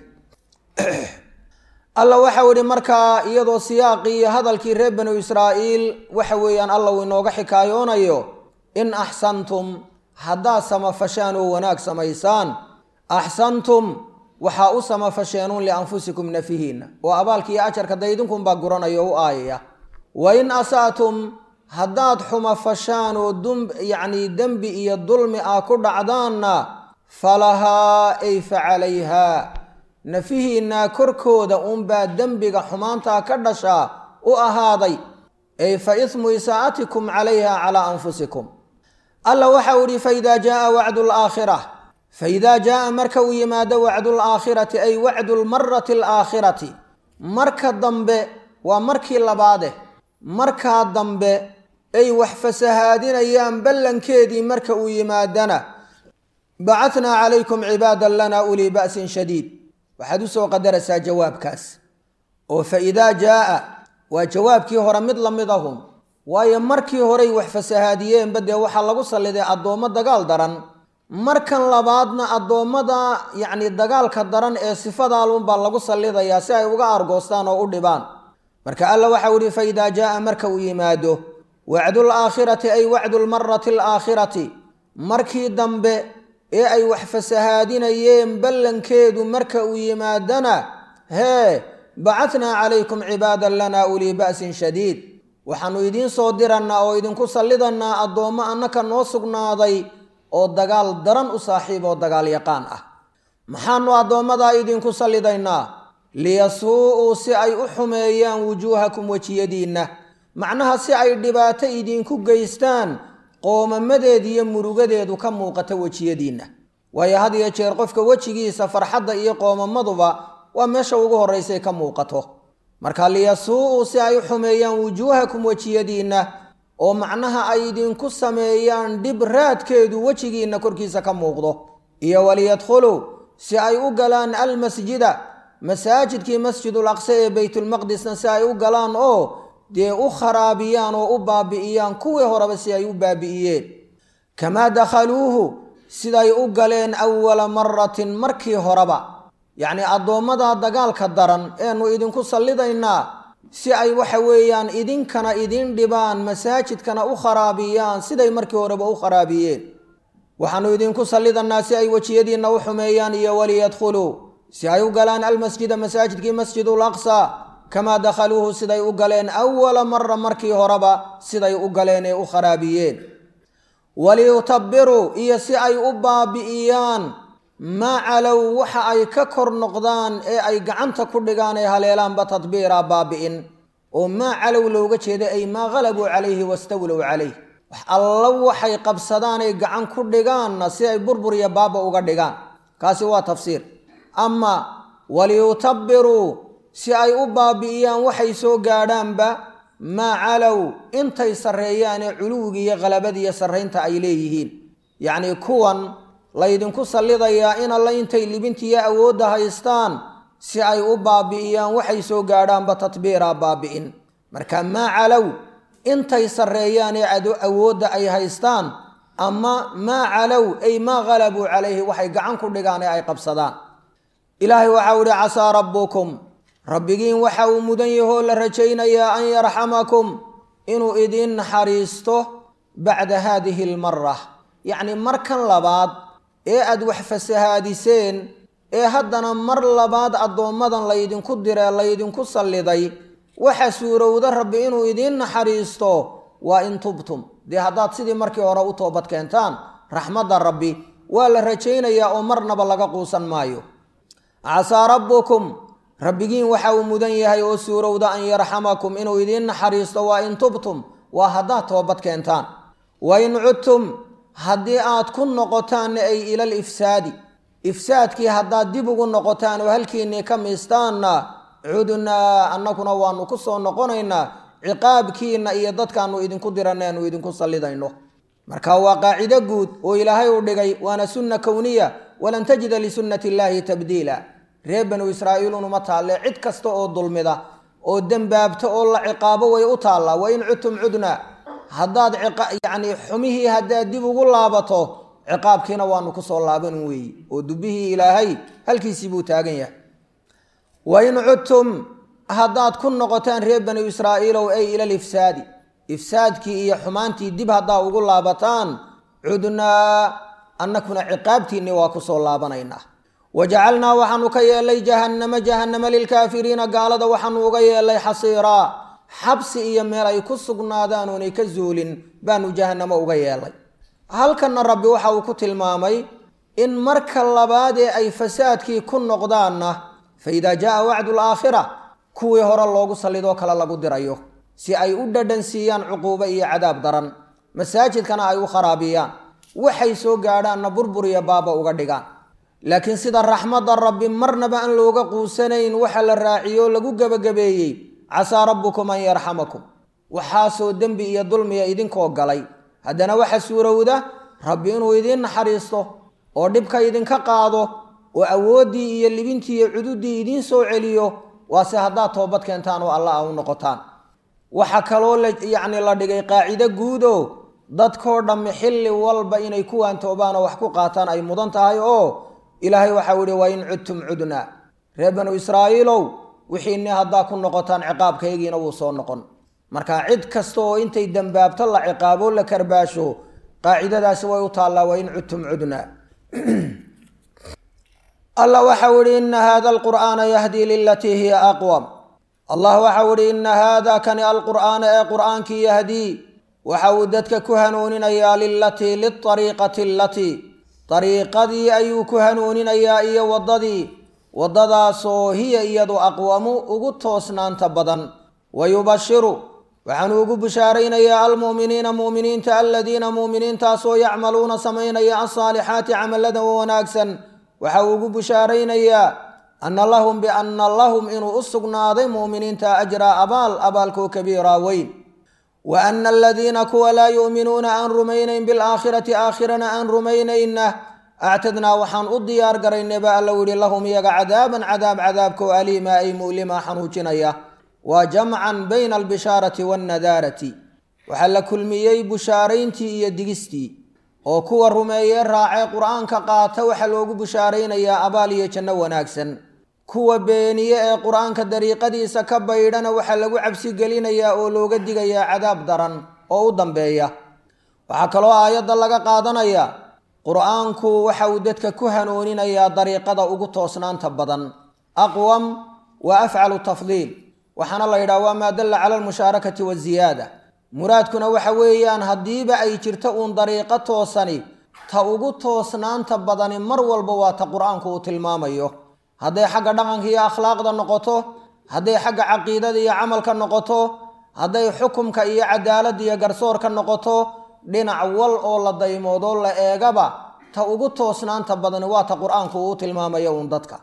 alla waxau idhi markaa iyadoo siyaaqii iyo hadalkii reer banu israa'iil waxa weeyaan alla uu inooga xikaayoonayo in axsantum haddaad samafashaan oo wanaag samaysaan axsantum waxaa u samafasheenuun lianfusikum nafihiinna oo abaalka iyo ajarka da idinkunbaa guranaya o u aayaya wa in asa'tum haddaad xumafashaan oo dum yacnii dembi iyo dulmi ah ku dhacdaanna falahaa ay fa calayhaa nafihiinna korkooda uunbaa dembiga xumaantaa ka dhashaa u ahaaday ay fa ismu isaa'atikum calayha calaa anfusikum alla waxau idhi faidaa jaaa wacdu alaakhira faidaa jaaa marka uu yimaado wacdu alaakhirati ay wacdu lmarati alaakhirati marka dambe waa markii labaade markaa dambe ay wax fasahaadinayaan ballankeedii marka uu yimaadana bacatnaa calaykum cibaadan lana ulii ba'sin shadiid waxaad u soo qadaraysaa jawaabkaas oo fa idaa jaaa waa jawaabkii hore mid la mid ahum waayo markii horey wax fasahaadiyeenba dee waxaa lagu salliday addoommo dagaal daran markan labaadna addoommada yacni dagaalka daran ee sifadaalunbaa lagu sallidayaa si ay uga argoostaan oo u dhibaan marka alla waxau ihi fa idaa jaaa marka uu yimaado wacdul aakhirati ay wacdu lmarati alaakhirati markii dambe ee ay wax fasahaadinayeen ballankeedu marka uu yimaadana hee bacatnaa calaykum cibaadan lana ulii ba'sin shadiid waxaannu idiin soo dirannaa oo idinku sallidannaa addoommo annaka noo sugnaaday oo dagaal daran u saaxiib oo dagaal yaqaan ah maxaanu addoommadaa idinku sallidaynaa liyasuu-uu si ay u xumeeyaan wujuuhakum wejiyadiinna macnaha si ay dhibaato idinku geystaan qoomamadeed iyo murugadeedu ka muuqata wejiyadiinna waayo had iyo jeer qofka wejigiisa farxadda iyo qoomamaduba waa meesha ugu horraysay ka muuqato marka liyasuu-uu si ay u xumeeyaan wujuuhakum wejiyadiinna oo macnaha ay idinku sameeyaan dhib raadkeedu wejigiinna korkiisa ka muuqdo iyo waliyadkhuluu si ay u galaan almasjida masaajidkii masjidul aqsa ee baytulmaqdisna si ay u galaan oo dee u kharaabiyaan oo u baabi'iyaan kuwii horeba si ay u baabi'iyeen kamaa dakhaluuhu siday u galeen awala maratin markii horeba yacnii addoommada dagaalka daran eenu idinku sallidaynaa si ay waxa weeyaan idinkana idin dhibaan masaajidkana u kharaabiyaan siday markii horeba u kharaabiyeen waxaanu idinku sallidanaa si ay wejiyadiinna u xumeeyaan iyo waliyadkhuluu si ay u galaan almasjida masaajidkii masjidul aqsa kamaa dakhaluuhu siday u galeen awala mara markii horeba siday u galeen ee u kharaabiyeen waliyutabiruu iyo si ay u baabi'iyaan maa calow waxa ay ka kor noqdaan ee ay gacanta ku dhigaan ee haleelaanba tadbiiraa baabi'in oo maa calow looga jeeda ay maa halabuu calayhi wastawlow calayh wax alla waxay qabsadaan ay gacan ku dhigaanna si ay burbur iyo baaba uga dhigaan kaasi waa tafsiir ama waliyutabiruu si ay u baabi'iyaan waxay soo gaadhaanba maa calow intay sarreeyaanee culuwiga iyo khalabada iyo sarraynta ay leeyihiin yacnii kuwan laydinku sallidayaa in alla intay libintiiyo awoodda haystaan si ay u baabi'iyaan waxay soo gaadhaanba tatbiiraa baabi'in marka maa calow intay sarreeyaanee awoodda ay haystaan ama maa calow ay maa halabuu calayhi waxay gacan ku dhigaan ee ay qabsadaan ilaahay waxau ihi casaa rabbukum rabbigiin waxa uu mudan yahoo la rajaynayaa an yarxamakum inuu idiin naxariisto bacda haadihi almara yacni markan labaad ee aad wax fasahaadiseen ee haddana mar labaad addoommadan laydinku diree laydinku salliday waxa suurowda rabbi inuu idiin naxariisto waa in tubtum dee haddaad sidii markii hore u toobad keentaan raxmadda rabbi waa la rajaynayaa oo marnaba laga quusan maayo casaa rabbukum rabbigiin waxa uu mudan yahay oo suurowda an yarxamakum inuu idiin naxariisto waa in tubtum waa haddaad toobad keentaan wa in cudtum haddii aad ku noqotaanna ay ilal ifsaadi ifsaadkii haddaad dib ugu noqotaan oo halkiinnii ka miistaanna cudnaa annaguna waanu ku soo noqonaynaa ciqaabkiinna iyo dadkaanu idinku diranay aanu idinku sallidayno marka waa qaacido guud oo ilaahay uu dhigay waana sunna kowniya walan tajida lisunnati illaahi tabdiila reer banu israa'iilunuma taalle cid kasta oo dulmida oo dembaabta oo la ciqaabo way u taallaa wa in cudtum cudna haddaad yacnii xumihii haddaad dib ugu laabato ciqaabkiina waanu ku soo laaban weeyi oo dubbihii ilaahay halkiisii buu taagan yahay wa in cudtum haddaad ku noqotaan reer banu israa'iilow ay ilal ifsaadi ifsaadkii iyo xumaantii dib haddaa ugu laabataan cudnaa annakuna ciqaabtiinni waa ku soo laabanaynaa wajacalnaa waxaanu ka yeelay jahannama jahannama lilkaafiriina gaalada waxaanu uga yeelay xasiiraa xabsi iyo meel ay ku sugnaadaan oonay ka zuulin baanu jahannamo uga yeelay halkanna rabbi waxa uu ku tilmaamay in marka labaad ee ay fasaadkii ku noqdaanna fa idaa jaaa wacdu alaakhira kuwii hore loogu sallidoo kale lagu dirayo si ay u dhadhan siiyaan cuquubo iyo cadaab daran masaajidkana ay u kharaabiyaan waxay soo gaadhaanna burbur iyo baaba uga dhigaan laakiin sida raxmadda rabbi marnaba aan looga quusanayn waxa la raaciyo lagu gebagabeeyey casaa rabbukum an yarxamakum waxaasoo dembi iyo dulmiya idinkoo galay haddana waxa suurowda rabbi inuu idiin naxariisto oo dhibka idinka qaado oo awooddii iyo libintii iyo cududdii idiin soo celiyo waase haddaad toobad keentaan oo alla a u noqotaan waxa kaloo yacni la dhigay qaacido guudo dadkoo dhammi xilli walba inay kuwaan toobaan oo wax ku qaataan ay mudan tahay oo ilaahay waxau yihi wa in cudtum cudna reer banu israa'iilow wixiinni haddaa ku noqotaan ciqaabkaygiina wuu soo noqon marka cid kasta oo intay dembaabto la ciqaabo la karbaasho qaacidadaasi way u taallaa wa in cudtum cudna allah waxau ihi ina hada alqur'aana yahdii lilatii hiya aqwam allah waxau ihi ina haada kani alqur'aana ee qur'aankii yahdii waxa uu dadka ku hanuuninayaa lilatii liariiqati alatii dariiqadii ayuu ku hanuuninayaa iyo waddadii waddadaasoo hiya iyadu aqwamu ugu toosnaanta badan wa yubashiru waxaanu ugu bishaaraynayaa almu'miniina mu'miniinta aladiina mu'miniintaasoo yacmaluuna samaynaya alsaalixaati camaladan wanaagsan waxa uu ugu bishaaraynayaa anna lahum bianna lahum inuu u sugnaaday mu'miniinta ajraa abaal abaalkoo kabiiraa weyn wa ana aladiina kuwa laa yu'minuuna aan rumaynayn bilaakhirati aakhirana aan rumaynayna actadnaa waxaan u diyaar garaynay baa alla yihi lahum iyaga cadaaban cadaab cadaabkoo aliima ay mu'lima xanuujinaya waa jamcan bayna albishaarati waannadaarati waxaa la kulmiyey bushaarayntii iyo digistii oo kuwa rumeeyee raacee qur-aanka qaata waxaa loogu bushaaraynayaa abaal iyo janno wanaagsan kuwa beeniye ee qur-aanka dariiqadiisa ka baydhana waxaa lagu cabsi gelinayaa oo looga digayaa cadaab daran oo u dambeeya waxaa kaloo aayadda laga qaadanayaa qur-aanku waxa uu dadka ku hanuuninayaa dariiqada ugu toosnaanta badan aqwam wa afcalu tafdiil waxaana la yidhaha waa maa dalla cala almushaarakati waziyaada muraadkuna waxa weeyaan haddiiba ay jirto uun dariiqo toosani ta ugu toosnaanta badani mar walba waa ta qur-aanku uu tilmaamayo hadday xagga dhaqanka iyo akhlaaqda noqoto hadday xagga caqiidada iyo camalka noqoto hadday xukumka iyo cadaaladda iyo garsoorka noqoto dhinac wal oo la daymoodo la eegaba ta ugu toosnaanta badani waa ta qur-aanku uu tilmaamayo uun dadka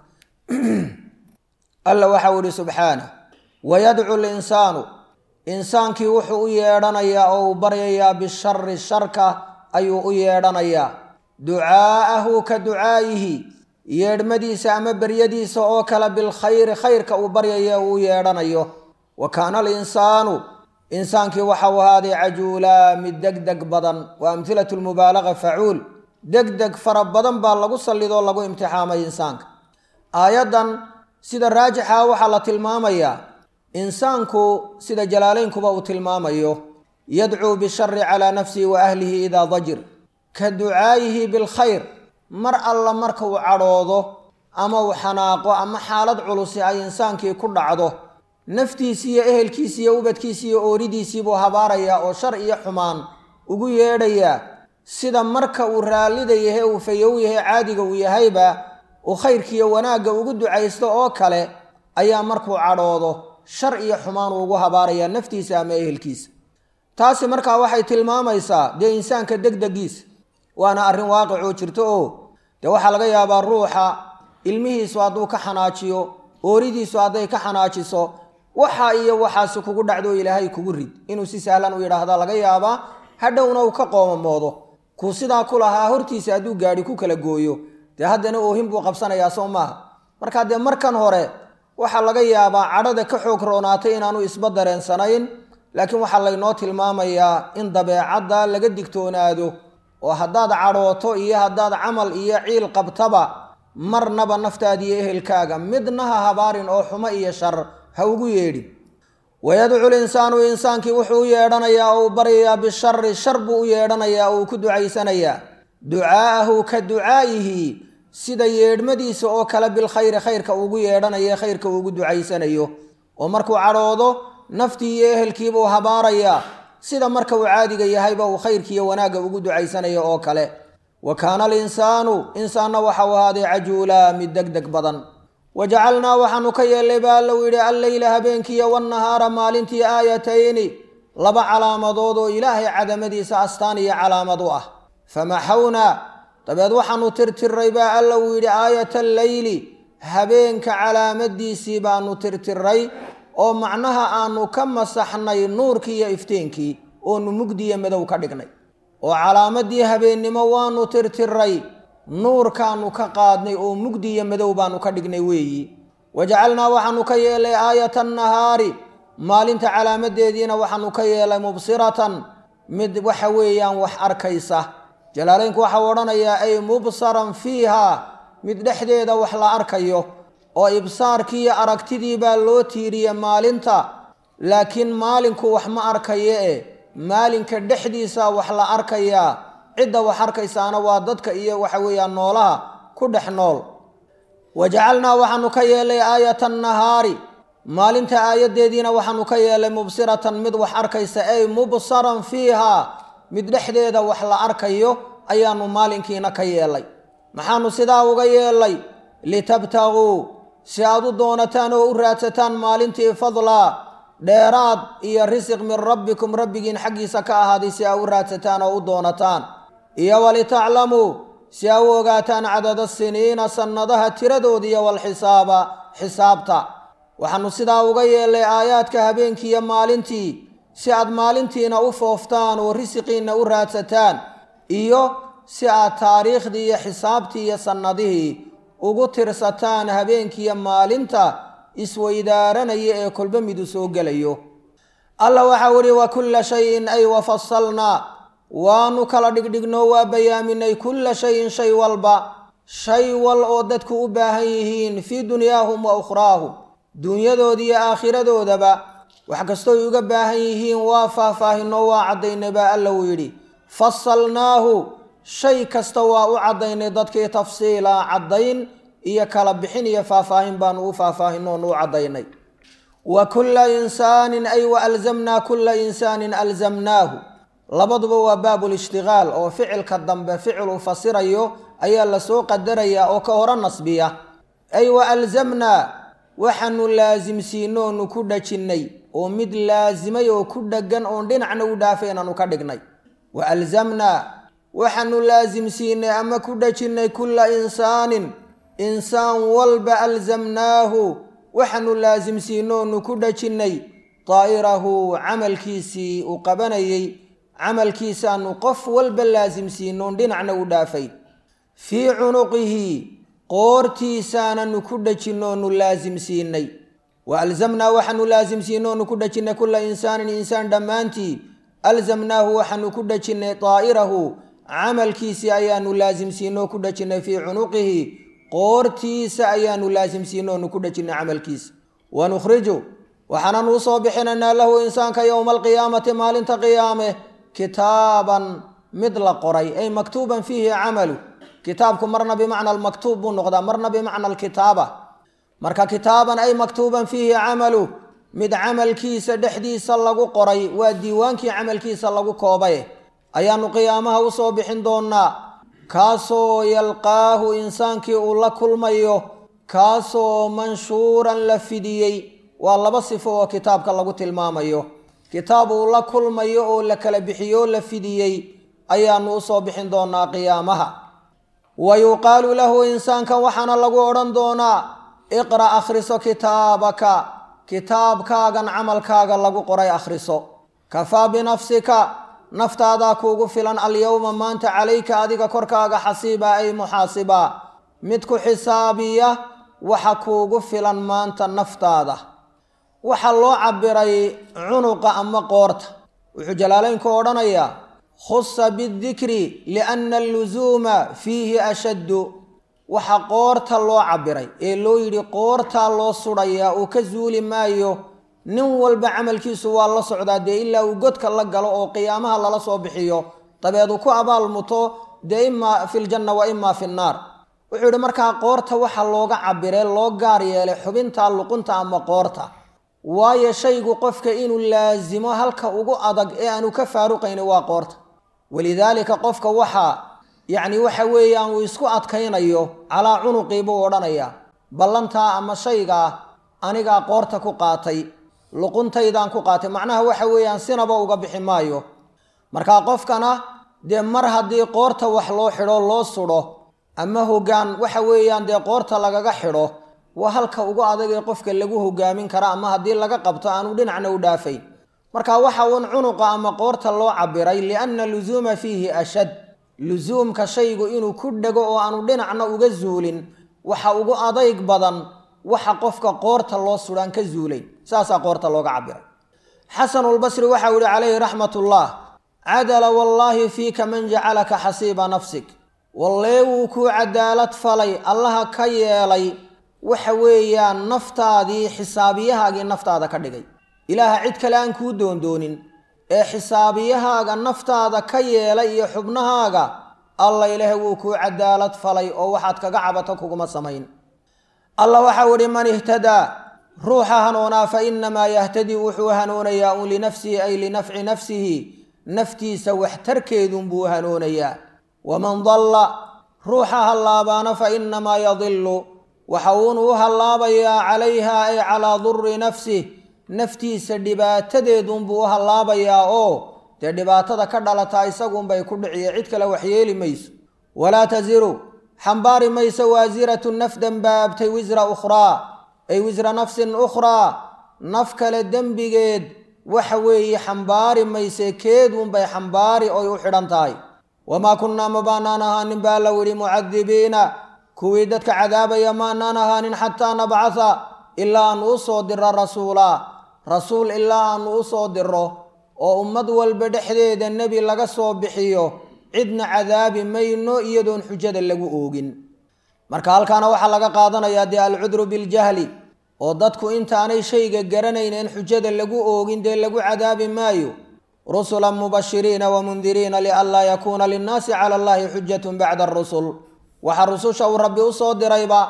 alla waxau ihi subxaana wayadcu linsaanu insaankii wuxuu u yeedhanayaa oo uu baryayaa bishari sharka ayuu u yeedhanayaa ducaa'ahu ka ducaa'ihi yeedhmadiisa ama beryadiisa oo kale bilkhayri khayrka uu baryaya uu u yeedhanayo wa kaana alinsaanu insaankii waxau ahaaday cajuulaa mid degdeg badan waa amhilatu lmubaalaga facuul degdeg fara badan baa lagu sallidoo lagu imtixaamay insaanka aayaddan sida raajixa waxaa la tilmaamayaa insaanku sida jalaalaynkuba uu tilmaamayo yadcuu bishari calaa nafsihi wa ahlihi idaa dajir ka ducaayihi bilkhayr mar alla marka uu cadhoodo ama uu xanaaqo ama xaalad culusi ay insaankii ku dhacdo naftiisii iyo ehelkiisi iyo ubadkiisi iyo ooridiisii buu habaarayaa oo shar iyo xumaan ugu yeedhayaa sida marka uu raallida yahe uu fayow yahay caadiga uu yahayba uu khayrkiiyo wanaagga ugu ducaysto oo kale ayaa markuu cadhoodo shar iyo xumaan uu ugu habaarayaa naftiisa ama ehelkiisa taasi markaa waxay tilmaamaysaa dee insaanka degdegiisa waana arrin waaqicoo jirto oo dee waxaa laga yaabaa ruuxa ilmihiisu hadduu ka xanaajiyo ooridiisu hadday ka xanaajiso waxa iyo waxaasi kugu dhacdo ilaahay kugu rid inuu si sahlan u yidhaahda laga yaabaa hadhowna uu ka qoomamoodo kuu sidaa ku lahaa hortiisa hadduu gaadhi ku kala gooyo dee haddana oohin buu qabsanayaa soo maaha markaa dee markan hore waxaa laga yaabaa cadhada ka xoog roonaatay inaanu isba dareensanayn laakiin waxaa laynoo tilmaamayaa in dabeecadda laga digtoonaado oo haddaad cadhooto iyo haddaad camal iyo ciil qabtaba marnaba naftaada iyo ehelkaaga midna ha habaarin oo xumo iyo shar ha ugu yeedhin wayadcu linsaanu insaankii wuxuu u yeedhanayaa oo uu baryayaa bishari shar buu u yeedhanayaa oo uu ku ducaysanayaa ducaa'ahu ka ducaa'ihi sida yeedhmadiisa oo kale bilkhayri khayrka ugu yeedhanayo khayrka uugu ducaysanayo oo markuu cadhoodo naftii iyo ehelkiibuu habaarayaa sida marka uu caadiga yahayba uu khayrkiiyo wanaagga ugu ducaysanayo oo kale wa kaana alinsaanu insaanna waxau ahaaday cajuulaa mid deg deg badan wa jacalnaa waxaanu ka yeellay baa allow yidhi alleyla habeenkiiyo wannahaara maalintii aayatayni laba calaamadood oo ilaahay cadamadiisa astaan iyo calaamad u ah famaxawnaa dabeed waxaanu tirtiray baa alla uu yidhi aayata alleyli habeenka calaamadiisii baanu tirtiray oo macnaha aanu ka masaxnay nuurkii iyo iftiinkii oonu mugdiyo madow ka dhignay oo calaamadii habeennimo waanu tirtiray nuurkaanu ka qaadnay oo mugdi iyo madow baanu ka dhignay weeyi wajacalnaa waxaanu ka yeelay aayata annahaari maalinta calaamadeediina waxaanu ka yeelay mubsiratan mid waxa weeyaan wax arkaysa jalaalaynku waxau odhanayaa ay mubsaran fiiha mid dhexdeeda wax la arkayo oo ibsaarkii iyo aragtidii baa loo tiiriye maalinta laakiin maalinku wax ma arkaye e maalinka dhexdiisa wax la arkayaa cidda wax arkaysaana waa dadka iyo waxa weeyaan noolaha ku dhex nool wa jacalnaa waxaanu ka yeelay aayata annahaari maalinta aayaddeediina waxaanu ka yeelay mubsiratan mid wax arkaysa ay mubsaran fiiha mid dhexdeeda wax la arkayo ayaanu maalinkiina ka yeelay maxaanu sidaa uga yeelay litabtaguu si aad u doonataan oo u raadsataan maalintii fadlaa dheeraad iyo risiq min rabbikum rabbigiin xaggiisa ka ahaaday si aa u raadsataan oo u doonataan iyo walitaclamuu si aa u ogaataan cadada siniina sannadaha tiradooda iyo walxisaaba xisaabta waxaanu sidaa uga yeelay aayaadka habeenkii iyo maalintii si aad maalintiina u fooftaan oo risiqiinna u raadsataan iyo si aad taariikhdii iyo xisaabtii iyo sannadihii ugu tirsataan habeenkiiyo maalinta isweydaaranaya ee kolba midu soo gelayo alla waxau ihi wa kulla shayin ay wafasalnaa waanu kala dhigdhignoo waa bayaaminay kulla shayin shay walba shay wal oo dadku u baahan yihiin fii dunyaahum wa ukhraahum duunyadooda iyo aakhiradoodaba wax kastooy uga baahan yihiin waa faahfaahinoo waa caddaynay baa alla uu yidhi fasalnaahu shay kasta waa u caddaynay dadkii tafsiila caddayn iyo kala bixin iyo faahfaahin baanu u faahfaahinnoonu u caddaynay wa kulla insaanin ay wa alzamnaa kulla insaanin alzamnaahu labaduba waa baabulishtigaal oo ficilka dambe ficiluu fasirayo ayaa lasoo qadarayaa oo ka hore nasbiya ay wa alzamnaa waxaanu laasimsiinoonu ku dhajinnay oo mid laasimay oo ku dheggan oon dhinacna u dhaafay inaanu ka dhignay wa alzamnaa waxaanu laasimsiinay ama ku dhajinnay kulla insaanin insaan walba alzamnaahu waxaanu laasimsiinoonu ku dhajinnay daa'irahu camalkiisii uu qabanayey camalkiisaanu qof walba laasimsiinoon dhinacna u dhaafay fii cunuqihi qoortiisaananu ku dhajinoonu laasimsiinay wa alzamnaa waxaanu laasimsiinoonu ku dhajinnay kulla insaanin insaan dhammaantii alzamnaahu waxaanu ku dhajinnay daa'irahu camalkiisii ayaanu laasimsiinoo ku dhajinnay fii cunuqihi qoortiisa ayaanu laasimsiinoonu ku dhajinnay camalkiisa wa nukhriju waxaananu usoo bixinaynaa lahu insaanka yowma alqiyaamati maalinta qiyaame kitaaban mid la qoray ay maktuuban fiihi camalu kitaabku marna bimacna almaktuub buu noqdaa marna bimacna alkitaaba marka kitaaban ay maktuuban fiihi camalu mid camalkiisa dhexdiisa lagu qoray waa diiwaankii camalkiisa lagu koobay ayaanu qiyaamaha usoo bixin doonaa kaasoo yalqaahu insaankii uu la kulmayo kaasoo manshuuran la fidiyey waa laba sifo oo kitaabka lagu tilmaamayo kitaab uu la kulmayo oo la kala bixiyo la fidiyey ayaanu usoo bixin doonaa qiyaamaha wa yuqaalu lahu insaanka waxaana lagu odhan doonaa iqra' akhriso kitaabaka kitaabkaagan camalkaaga lagu qoray akhriso kafaa binafsika naftaadaa kuugu filan alyowma maanta calayka adiga korkaaga xasiiba ay muxaasiba mid ku xisaabiya waxa kuugu filan maanta naftaada waxaa loo cabiray cunuqa ama qoorta wuxuu jalaalaynku odhanayaa khusa bidikri lianna allusuuma fiihi ashaddu waxa qoorta loo cabiray ee loo yidhi qoortaa loo sudhayaa uu ka suuli maayo nin walba camalkiisu waa la socdaa dee ilaa uu godka la galo oo qiyaamaha lala soo bixiyo dabeed uu ku abaalmuto dee imaa fi ljanna wa imaa fi nnaar wuxuu yidhi markaa qoorta waxa looga cabiree loo gaar yeelay xubinta luqunta ama qoorta waayo shaygu qofka inuu laasimo halka ugu adag ee aanu ka faaruqayni waa qoorta walidaalika qofka waxaa yacni waxa weeyaan uu isku adkaynayo calaa cunuqii buu odhanayaa ballantaa ama shaygaa anigaa qoorta ku qaatay luquntaydaan ku qaatay macnaha waxa weeyaan sinaba uga bixi maayo markaa qofkana dee mar haddii qoorta wax loo xidho loo sudho ama hoggaan waxa weeyaan dee qoorta lagaga xidho waa halka ugu adag ee qofka lagu hogaamin kara ama haddii laga qabto aanu dhinacna u dhaafayn marka waxa uun cunuqa ama qoorta loo cabiray lianna lusuuma fiihi ashad lusuumka shaygu inuu ku dhego oo aanu dhinacna uga zuulin waxa ugu adayg badan waxa qofka qoorta loo sudhaan ka zuulayn saasaa qoorta looga cabiray xasanulbasri waxau yihi calayhi raxmatullah cadala wallaahi fiika man jacalaka xasiiba nafsik wallee wuu kuu cadaalad falay allaha ka yeelay waxa weeyaan naftaadii xisaabiyahaagii naftaada ka dhigay ilaaha cid kale aan kuu doondoonin ee xisaabiyahaaga naftaada ka yeelay iyo xubnahaaga alla ilaahay wuu kuu cadaalad falay oo waxaad kaga cabato kuguma samayn alla waxau idhi man ihtadaa ruuxa hanuunaa fa innamaa yahtadii wuxuu hanuunayaa un linafsihi ay linafci nafsihi naftiisa waxtarkeedunbuu hanuunayaa waman dalla ruuxa hallaabaana fa innamaa yadilu waxa uun u hallaabayaa calayha ay calaa durri nafsih naftiisa dhibaatadeedunbuu u hallaabayaa oo dee dhibaatada ka dhalataa isagunbay ku dhiciye cid kale waxyeeli mayso walaa tasiru xambaari mayso waasiratu naf dembaabtay wisra ukhraa ay wisra nafsin ukhraa naf kale dembigeed waxa weeye xambaari mayse keedunbay xambaari oy u xidhan tahay wamaa kunnaa ma baanaan ahaanin baa la widhi mucadibiina kuwii dadka cadaabaya maanaan ahaanin xataa nabcatha ilaa aanu u soo diro rasuulaa rasuul ilaa aanu u soo diro oo ummad walba dhexdeeda nebi laga soo bixiyo cidna cadaabi mayno iyadoon xujada lagu oogin marka halkaana waxaa laga qaadanayaa dee alcudru biljahli oo dadku intaanay shayga garanaynen xujada lagu oogin dee lagu cadaabi maayo rusulan mubashiriina wamundiriina lianlaa yakuuna linnaasi cala allahi xujatun bacda arusul waxaa rususha uu rabbi u soo dirayba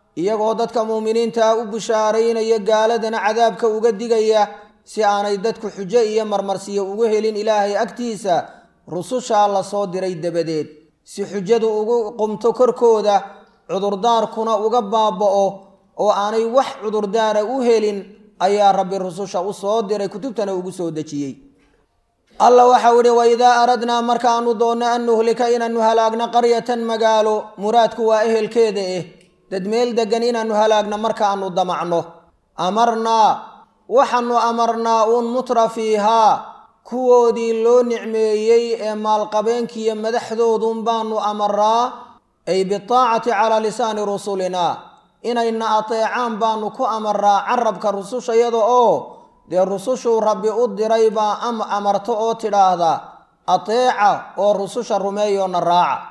iyagoo dadka muuminiintaa u bishaaraynaya gaaladana cadaabka uga digaya si aanay dadku xujo iyo marmarsiyo ugu helin ilaahay agtiisa rusushaa la soo diray dabadeed si xujadu ugu qumto korkooda cudurdaarkuna uga baaba'o oo aanay wax cudurdaara u helin ayaa rabbi rususha u soo diray kutubtana ugu soo dejiyey alla waxau ihi waidaa aradnaa markaanu doonno an nuhlika inaanu halaagno qaryatan magaalo muraadku waa ehelkeeda eh dad meel degan inaanu halaagno markaanu damacno amarnaa waxaanu amarnaa uun mutra fiihaa kuwoodii loo nicmeeyey ee maalqabeenkiiyo madaxdoodun baanu amaraa ay bitaacati calaa lisaani rusulina inayna ateecaan baanu ku amaraa carabka rusushayada oo dee rusushuu rabbi u diray baa am amarto oo tidhaahda ateeca oo rususha rumeeyoona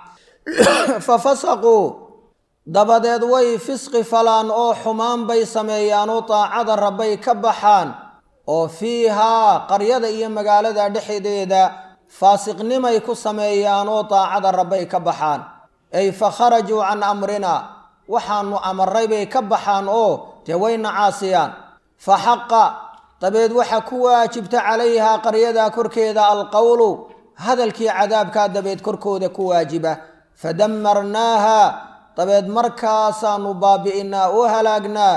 raaca fa fasaquu dabadeed way fisqi falaan oo xumaan bay sameeyaanoo daacada rabbay ka baxaan oo fiihaa qaryada iyo magaalada dhexdeeda faasiqnimay ku sameeyaanoo daacada rabbay ka baxaan ay fa kharajuu can amrina waxaanu amaray bay ka baxaan oo dee wayna caasiyaan fa xaqa dabeed waxa ku waajibta calayhaa qaryadaa korkeeda alqowlu hadalkii cadaabkaa dabeed korkooda ku waajiba fadamarnaaha dabeed markaasaanu baabi'inaa oo halaagnaa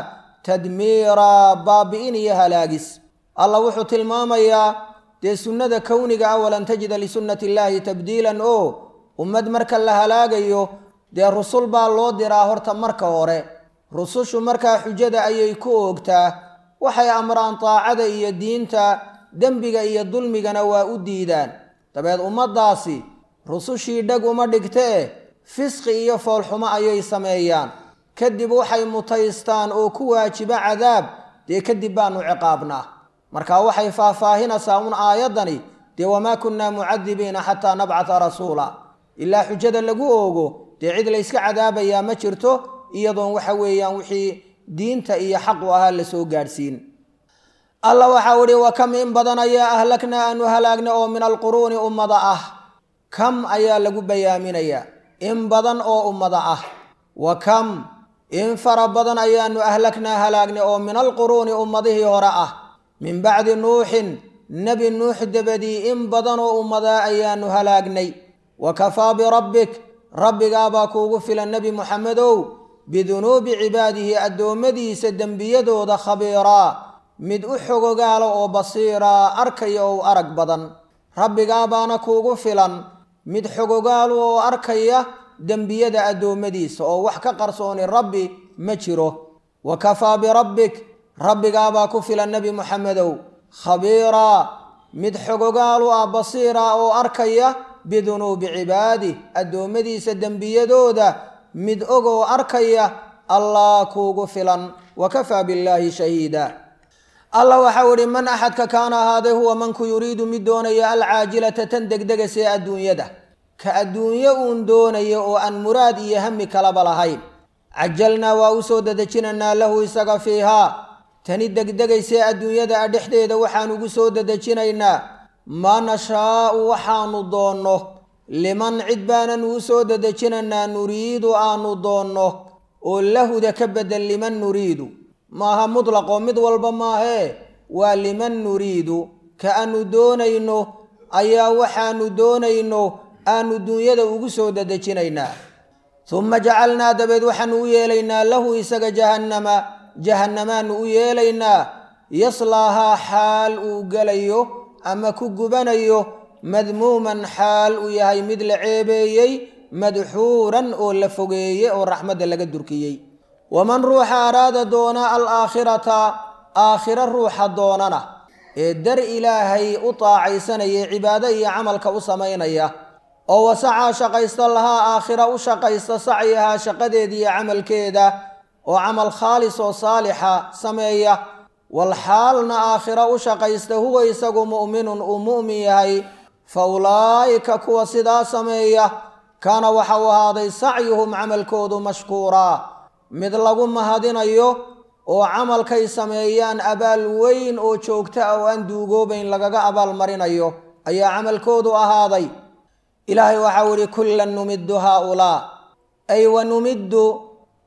tadmiiraa baabi'in iyo halaagis allah wuxuu tilmaamayaa dee sunnada kowniga ah walan tajida lisunnati illaahi tabdiilan oo ummad marka la halaagayo dee rusul baa loo diraa horta marka hore rusushu markaa xujada ayay ku oogtaa waxay amraan daacada iyo diinta dembiga iyo dulmigana waa u diidaan dabeed ummaddaasi rusushii dheg uma dhigtee fisqi iyo foolxumo ayay sameeyaan kadib waxay mutaystaan oo ku waajiba cadaab dee kadib baanu ciqaabnaa marka waxay faahfaahinaysaa un aayaddani dee wamaa kunnaa mucadibiina xataa nabcata rasuula ilaa xujada lagu oogo dee cid layska cadaabayaa ma jirto iyadoon waxa weeyaan wixii diinta iyo xaqu ahaa lasoo gaadhsiin alla waxau ihi wa kam in badan ayaa ahlaknaa aanu halaagna oo min alquruuni ummada ah kam ayaa lagu bayaaminayaa in badan oo ummada ah wa kam in fara badan ayaanu ahlaknaa halaagna oo min alquruuni ummadihii hore ah min bacdi nuuxin nebi nuux dabadii in badan oo ummadaa ayaanu halaagnay wa kafaa birabbik rabbigaabaa kuugu filan nebi muxamedow bidunuubi cibaadihi addoommadiisa dembiyadooda khabiiraa mid u xogogaala oo basiiraa arkaya oo arag badan rabbigaabaana kuugu filan mid xogogaalu oo arkaya dembiyada addoommadiisa oo wax ka qarsooni rabbi ma jiro wa kafaa birabbik rabbigaabaa ku filan nebi muxamedow khabiiraa mid xogogaalu ah basiira oo arkaya bidunuubi cibaadih addoommadiisa dembiyadooda mid og oo arkaya allah kuugu filan wa kafaa billaahi shahiida allah waxau ihi man axadka kaana ahaaday huwa manku yuriidu mid doonaya alcaajilata tan degdegasee adduunyada ka adduunyo uun doonaya oo aan muraad iyo hami kalaba lahayn cajalnaa waa u soo dedejinaynaa lahu isaga fiihaa tani degdegaysee adduunyada a dhexdeeda waxaan ugu soo dedejinaynaa maa nashaa'u waxaanu doonno liman cid baanan uu soo dedejinaynaa nuriidu aanu doonno oo lahuda ka bedel liman nuriidu maaha mutlaqoo mid walba maahee waa liman nuriidu ka aanu doonayno ayaa waxaanu doonayno aanu duunyada ugu soo dedejinaynaa uma jacalnaa dabeed waxaanu u yeelaynaa lahu isaga jahannama jahannamaanu u yeelaynaa yaslaahaa xaal uu gelayo ama ku gubanayo madmuuman xaal uu yahay mid la ceebeeyey madxuuran oo la fogeeye oo raxmadda laga durkiyey waman ruuxa araada doona alaakhirata aakhiro ruuxa doonana ee dar ilaahay u taacaysanaya cibaado iyo camalka u samaynaya oo wasacaa shaqaysta lahaa aakhira u shaqaysta sacyahaa shaqadeeda iyo camalkeeda oo camal khaalis oo saalixa sameeya wal xaalna aakhira u shaqaysta huwa isagu mu'minun uu mu'min yahay fa ulaa'ika kuwa sidaa sameeya kaana waxa uu ahaaday sacyuhum camalkoodu mashkuuraa mid lagu mahadinayo oo camalkay sameeyaan abaal weyn oo joogta ah oo aan duugoobayn lagaga abaalmarinayo ayaa camalkoodu ahaaday ilaahay waxau ihi kullan numiddu haaulaa ay wa numiddu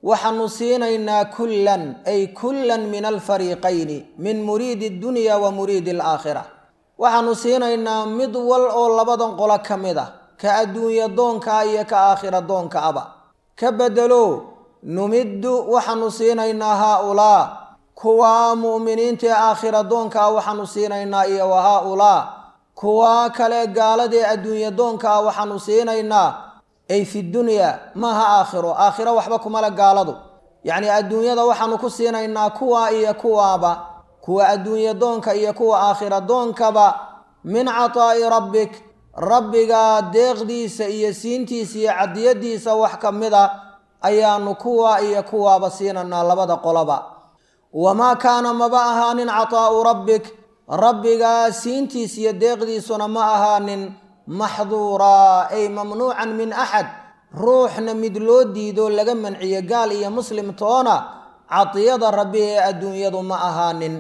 waxaanu siinaynaa kullan ay kullan min alfariiqayni min muriidi addunya wa muriidi alaakhira waxaanu siinaynaa mid wal oo labadan qolo ka mid ah ka adduunya doonkaa iyo ka aakhira doonka aba ka bedelo numiddu waxaanu siinaynaa haa-ulaa kuwaa mu'miniinta ee aakhira doonkaa waxaanu siinaynaa iyo wa haa-ulaa kuwaa kale gaaladee adduunya doonkaa waxaanu siinaynaa ay fi dunyaa maaha aakhiro aakhiro waxba kumale gaaladu yacnii adduunyada waxaanu ku siinaynaa kuwaa iyo kuwaaba kuwa adduunya doonka iyo kuwa aakhira doonkaba min cataa'i rabbik rabbigaa deeqdiisa iyo siintiisa iyo cadiyadiisa wax ka mid a ayaanu kuwa iyo kuwaaba siinaynaa labada qoloba wamaa kaana maba ahaanin cataa'u rabbik rabbigaa siintiis iyo deeqdiisuna ma ahaanin maxduuraa ay mamnuucan min axad ruuxna mid loo diido laga manciyo gaal iyo muslim toona cadiyada rabbi ee adduunyadu ma ahaanin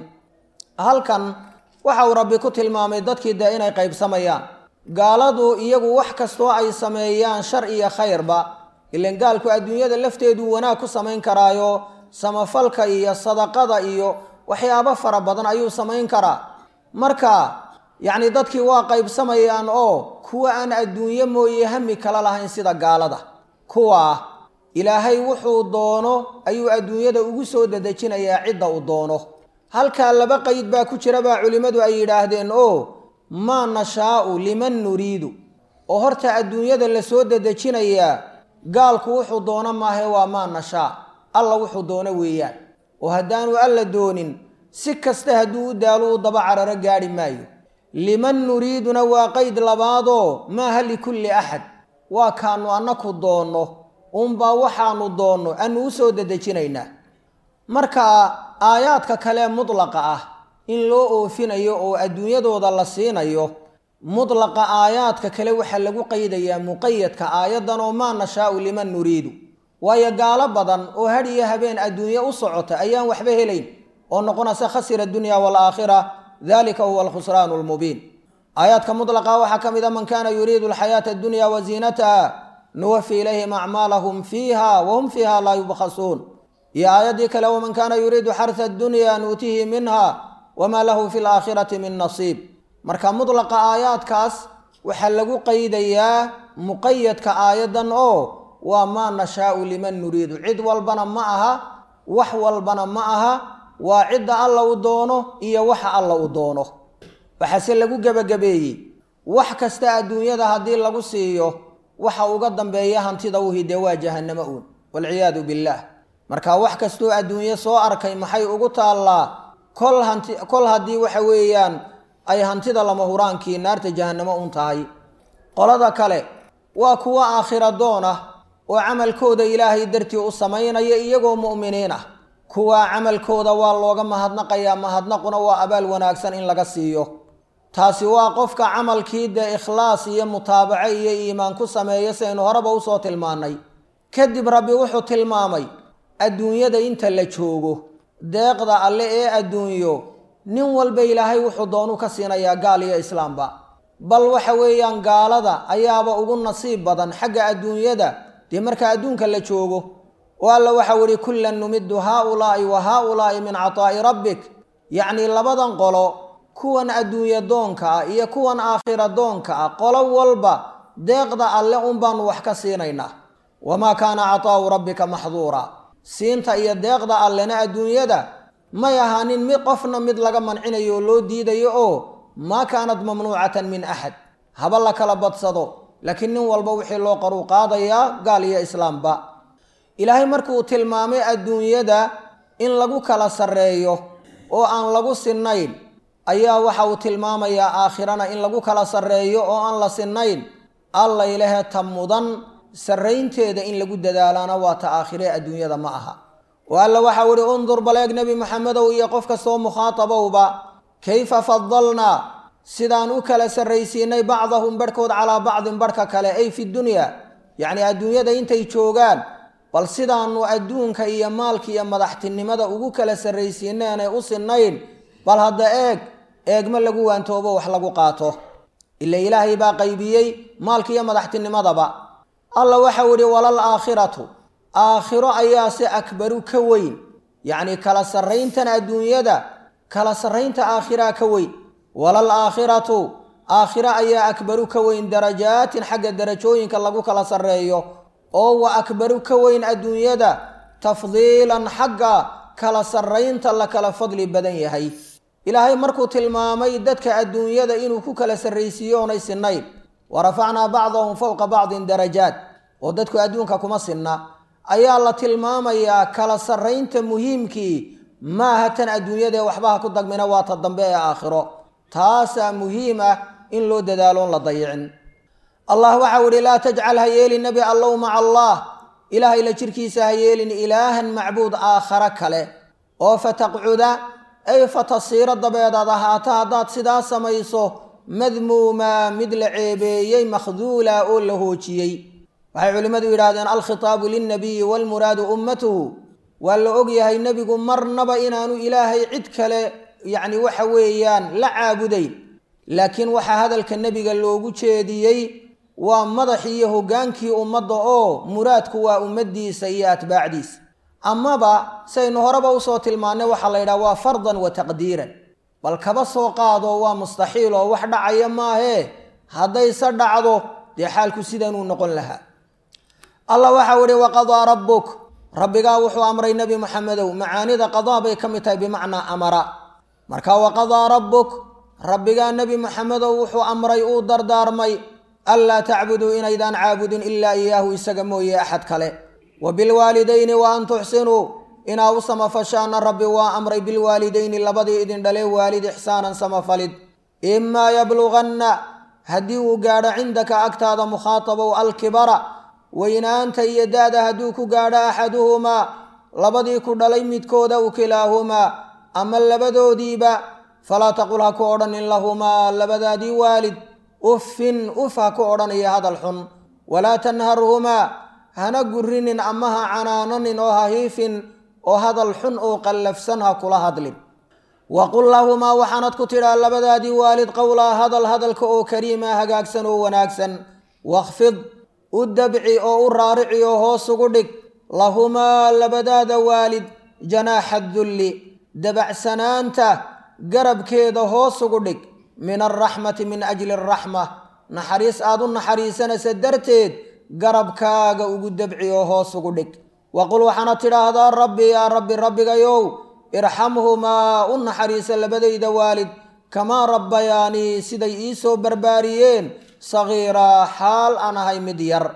halkan waxa uu rabbi ku tilmaamay dadkii dee inay qaybsamayaan gaaladu iyagu wax kastoo ay sameeyaan shar iyo khayrba ilan gaalku adduunyada lafteeduu wanaag ku samayn karaayo samafalka iyo sadaqada iyo waxyaabo fara badan ayuu samayn karaa marka yacni dadkii waa qaybsamayaan oo kuwa aan adduunyo mooye hami kala lahayn sida gaalada kuwaa ilaahay wuxuu doono ayuu adduunyada ugu soo dadejinayaa cidda uu doono halkaa laba qayd baa ku jira baa culimmadu ay yidhaahdeen oo maa nashaa'u liman nuriidu oo horta adduunyada la soo dadejinayaa gaalku wuxuu doono maahe waa maa nashaa alla wuxuu doono weeyaan oo haddaanu alla doonin si kasta hadduu u daalo uu daba cararo gaadhi maayo liman nuriiduna waa qayd labaadoo maaha likulli axad waa kaanu annaku doonno unbaa waxaanu doonno aanu u soo dadejinaynaa marka aayaadka kale mudlaqa ah in loo oofinayo oo adduunyadooda la siinayo mudlaqa aayaadka kale waxaa lagu qaydayaa muqayadka aayaddan oo maa nashaa'u liman nuriidu waayo gaalo badan oo had iyo habeen adduunye u socota ayaan waxba helayn oo noqonaysa khasira adunya waalaakhira dalika huwa alkhusraanu lmubiin aayaadka mudlaqa waxaa ka mid a man kana yuriidu alxayaata addunya wa ziinataha nuwafi ilayhim acmaalahum fiiha wahum fiiha laa yubkhasuun iyo aayaddii kale waman kana yuriidu xarha addunya nuutihi minha wamaa lahu fi laakhirati min nasiib marka mudlaqa aayaadkaas waxaa lagu qaydayaa muqayadka aayaddan oo waa maa nashaau liman nuriidu cid walbana ma aha wax walbana ma aha waa cidda alla u doono iyo waxa alla u doono waxaase lagu gebagabeeyey wax kasta adduunyada haddii lagu siiyo waxa uga dambeeya hantida uhi dee waa jahanamo uun walciyaadu billaah marka wax kastoo adduunye soo arkay maxay ugu taallaa kol hanti kol haddii waxa weeyaan ay hantida lama huraankii naarta jahanamo un tahay qolada kale waa kuwa aakhira doon ah oo camalkooda ilaahay dartii u samaynaya iyagoo mu'miniin ah kuwaa camalkooda waa looga mahadnaqayaa mahadnaquna waa abaal wanaagsan in laga siiyo taasi waa qofka camalkii dee ikhlaas iyo mutaabaco iyo iimaan ku sameeya saynu horeba usoo tilmaannay kadib rabbi wuxuu tilmaamay adduunyada inta la joogo deeqda alle ee adduunyo nin walba ilaahay wuxuu doonuu ka siinayaa gaal iyo islaamba bal waxa weeyaan gaalada ayaaba ugu nasiib badan xagga adduunyada dee marka adduunka la joogo oo alla waxau ihi kullan numiddu haaulaa'i wa haaulaa'i min cataa'i rabbik yacnii labadan qolo kuwan adduunye doonka ah iyo kuwan aakhira doonka ah qolo walba deeqda alle un baanu wax ka siinaynaa wamaa kaana cataa'u rabbika maxduura siinta iyo deeqda allena adduunyada may ahaanin mid qofna mid laga mancinayo oo loo diidayo oo maa kaanat mamnuucatan min axad haba la kala badsado laakiin nin walba wixii loo qaruu qaadayaa gaal iyo islaamba ilaahay markuu tilmaamay adduunyada in lagu kala sarreeyo oo aan lagu sinnayn ayaa waxa uu tilmaamayaa aakhirana in lagu kala sarreeyo oo aan la sinnayn alla ilahe ta mudan sarraynteeda in lagu dadaalaana waa ta aakhiree adduunyada ma aha oo alla waxau ihi undur baleeg nebi maxamedow iyo qof kastoo mukhaatabowba kayfa fadalnaa sidaan u kala sarraysiinay bacdahum barhkood calaa bacdin barhka kale ay fi dunya yacnii adduunyada intay joogaan bal sidaanu adduunka iyo maalka iyo madaxtinimada ugu kala sarraysiineenay u sinnayn bal hadda eeg eegma lagu waantoobo wax lagu qaato ila ilaahay baa qaybiyey maalka iyo madaxtinimadaba alla waxau idhi walal aakhiratu aakhiro ayaase akbaru ka weyn yacni kala sarrayntan adduunyada kala sarraynta aakhiraa ka weyn walal aakhiratu aakhiro ayaa akbaru ka weyn darajaatin xagga darajooyinka lagu kala sarreeyo oo wa akbaru ka weyn adduunyada tafdiilan xagga kala sarraynta la kala fadli badan yahay ilaahay markuu tilmaamay dadka adduunyada inuu ku kala sarraysiiyo oonay sinnayn wa rafacnaa bacdahum fowqa bacdin darajaat oo dadku adduunka kuma sinna ayaa la tilmaamayaa kala sarraynta muhiimkii maaha tan adduunyadaee waxbaha ku dagmina waa ta dambe ee aakhiro taasaa muhiim ah in loo dadaaloon la dayicin allah waxau ihi laa tajcal ha yeelin nebi allow maca allah ilaahay la jirkiisa ha yeelin ilaahan macbuud aakhare kale oo fataqcuda ay fatasiiro dabeedaad ahaata haddaad sidaa samayso madmuuma mid la ceebeeyey makhduula oo la hoojiyey waxay culimmadu yidhahdeen alkhitaabu lilnabiyi waalmuraadu ummatuhu waa la ogyahay nebigu marnaba inaanu ilaahay cid kale yacni waxa weeyaan la caabudayn laakiin waxaa hadalka nebiga loogu jeediyey waa madaxii iyo hoggaankii ummadda oo muraadku waa ummaddiisa iyo atbaacdiisa amaba saynu horeba usoo tilmaannay waxaa la yidhaha waa fardan wa taqdiiran bal kaba soo qaado waa mustaxiil oo wax dhacaya maahee haddayse dhacdo dee xaalku sidanuu noqon lahaa allah waxau ihi waqadaa rabbuk rabbigaa wuxuu amray nebi maxamedow macaanida qadaa bay ka mid tahay bimacnaa amara marka waqadaa rabbuk rabbigaa nebi maxamedow wuxuu amray uu dardaarmay anlaa tacbuduu inaydaan caabudin ilaa iyaahu isaga mooye axad kale wa bilwaalidayni wa an tuxsinuu inaa u samafashaana rabbi waa amray bilwaalidayni labadii idin dhale waalid ixsaanan samafalid imaa yabluganna haddii uu gaadho cindaka agtaada mukhaatabow alkibara weynaanta iyo da-da hadduu ku gaadho axaduhumaa labadii ku dhalay midkooda u kilaahumaa ama labadoodiiba falaa taqul ha ku odhanin lahumaa labadaadii waalid uffin uf ha ku odhanaya hadal xun walaa tanharhumaa hana gurinin ama ha canaananin oo ha hiifin oo hadal xun oo qallafsan ha kula hadlin waqul lahumaa waxaanad ku tidhaa labadaadii waalid qowlaa hadal hadalka oo kariima hagaagsan oo wanaagsan wakhfid u dabci oo u raarici oo hoos ugu dhig lahumaa labadaada waalid janaaxa dulli dabacsanaanta garabkeeda hoos ugu dhig min alraxmati min ajli araxma naxariis aad u naxariisanaysa darteed garabkaaga ugu dabci oo hoos ugu dhig waqul waxaana tidhaahdaa rabbi yaa rabbi rabbigayow irxamhumaa u naxariisa labadayda waalid kamaa rabbayaanii siday ii soo barbaariyeen sagiiraa xaal aan ahay mid yar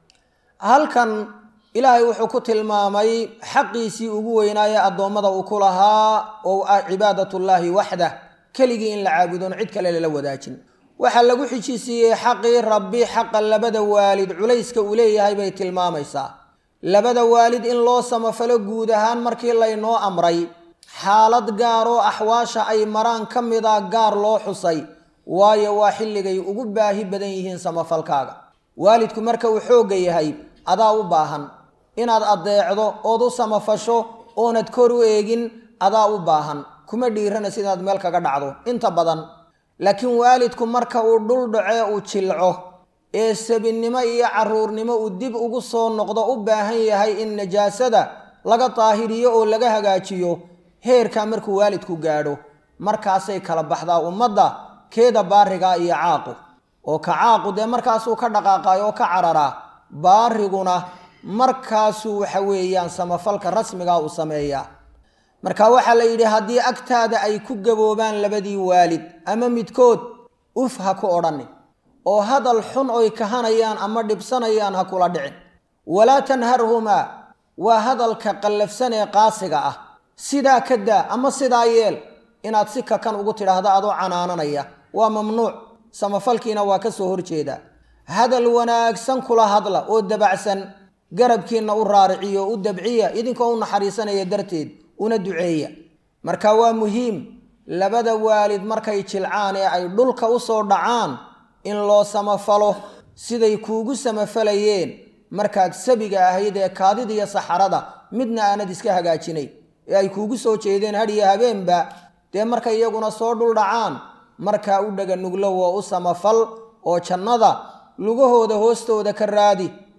halkan ilaahay wuxuu ku tilmaamay xaqiisii ugu weynaaye addoommada uu ku lahaa oo ah cibaadatullaahi waxdah keligii in la caabudoon cid kale lala wadaajin waxaa lagu xijisiiyey xaqii rabbi xaqa labada waalid culayska uu leeyahay bay tilmaamaysaa labada waalid in loo samafalo guud ahaan markii laynoo amray xaalad gaar oo axwaasha ay maraan ka mida gaar loo xusay waayo waa xilligay ugu baahi badan yihiin samafalkaaga waalidku marka uu xoogga yahay adaa u baahan inaad addeecdo ood u samafasho oonad kor u eegin adaa u baahan kuma dhiiranaysa inaad meel kaga dhacdo inta badan laakiin waalidku marka uu dhul dhacee uu jilco ee sabinnimo iyo carruurnimo uu dib ugu soo noqdo u baahan yahay in najaasada laga daahiriyo oo laga hagaajiyo heerkaa markuu waalidku gaadho markaasay kala baxdaa ummadda keeda baariga iyo caaqu oo ka caaqu dee markaasuu ka dhaqaaqayo oo ka cararaa baariguna markaasuu waxa weeyaan samafalka rasmigaa uu sameeyaa marka waxaa la yidhi haddii agtaada ay ku gaboobaan labadii waalid ama midkood uf ha ku odhanin oo hadal xun oy kahanayaan ama dhibsanayaan ha kula dhicin walaa tanharhumaa waa hadalka qallafsan ee qaasiga ah sidaa ka daa ama sidaa yeel inaad si kakan ugu tidhaahdo adoo canaananaya waa mamnuuc samafalkiina waa ka soo horjeedaa hadal wanaagsan kula hadla oo dabacsan garabkiinna u raariciyo u dabciya idinkoo u naxariisanaya darteed una duceeya marka waa muhiim labada waalid markay jilcaan ee ay dhulka u soo dhacaan in loo samafalo siday kuugu samafalayeen markaad sabiga ahayd ee kaadida iyo saxarada midna aanad iska hagaajinayn ee ay kuugu soo jeedeen hadhiyo habeenba dee markay iyaguna soo dhul dhacaan markaa u dhaga nuglo oo u samafal oo jannada lugahooda hoostooda ka raadi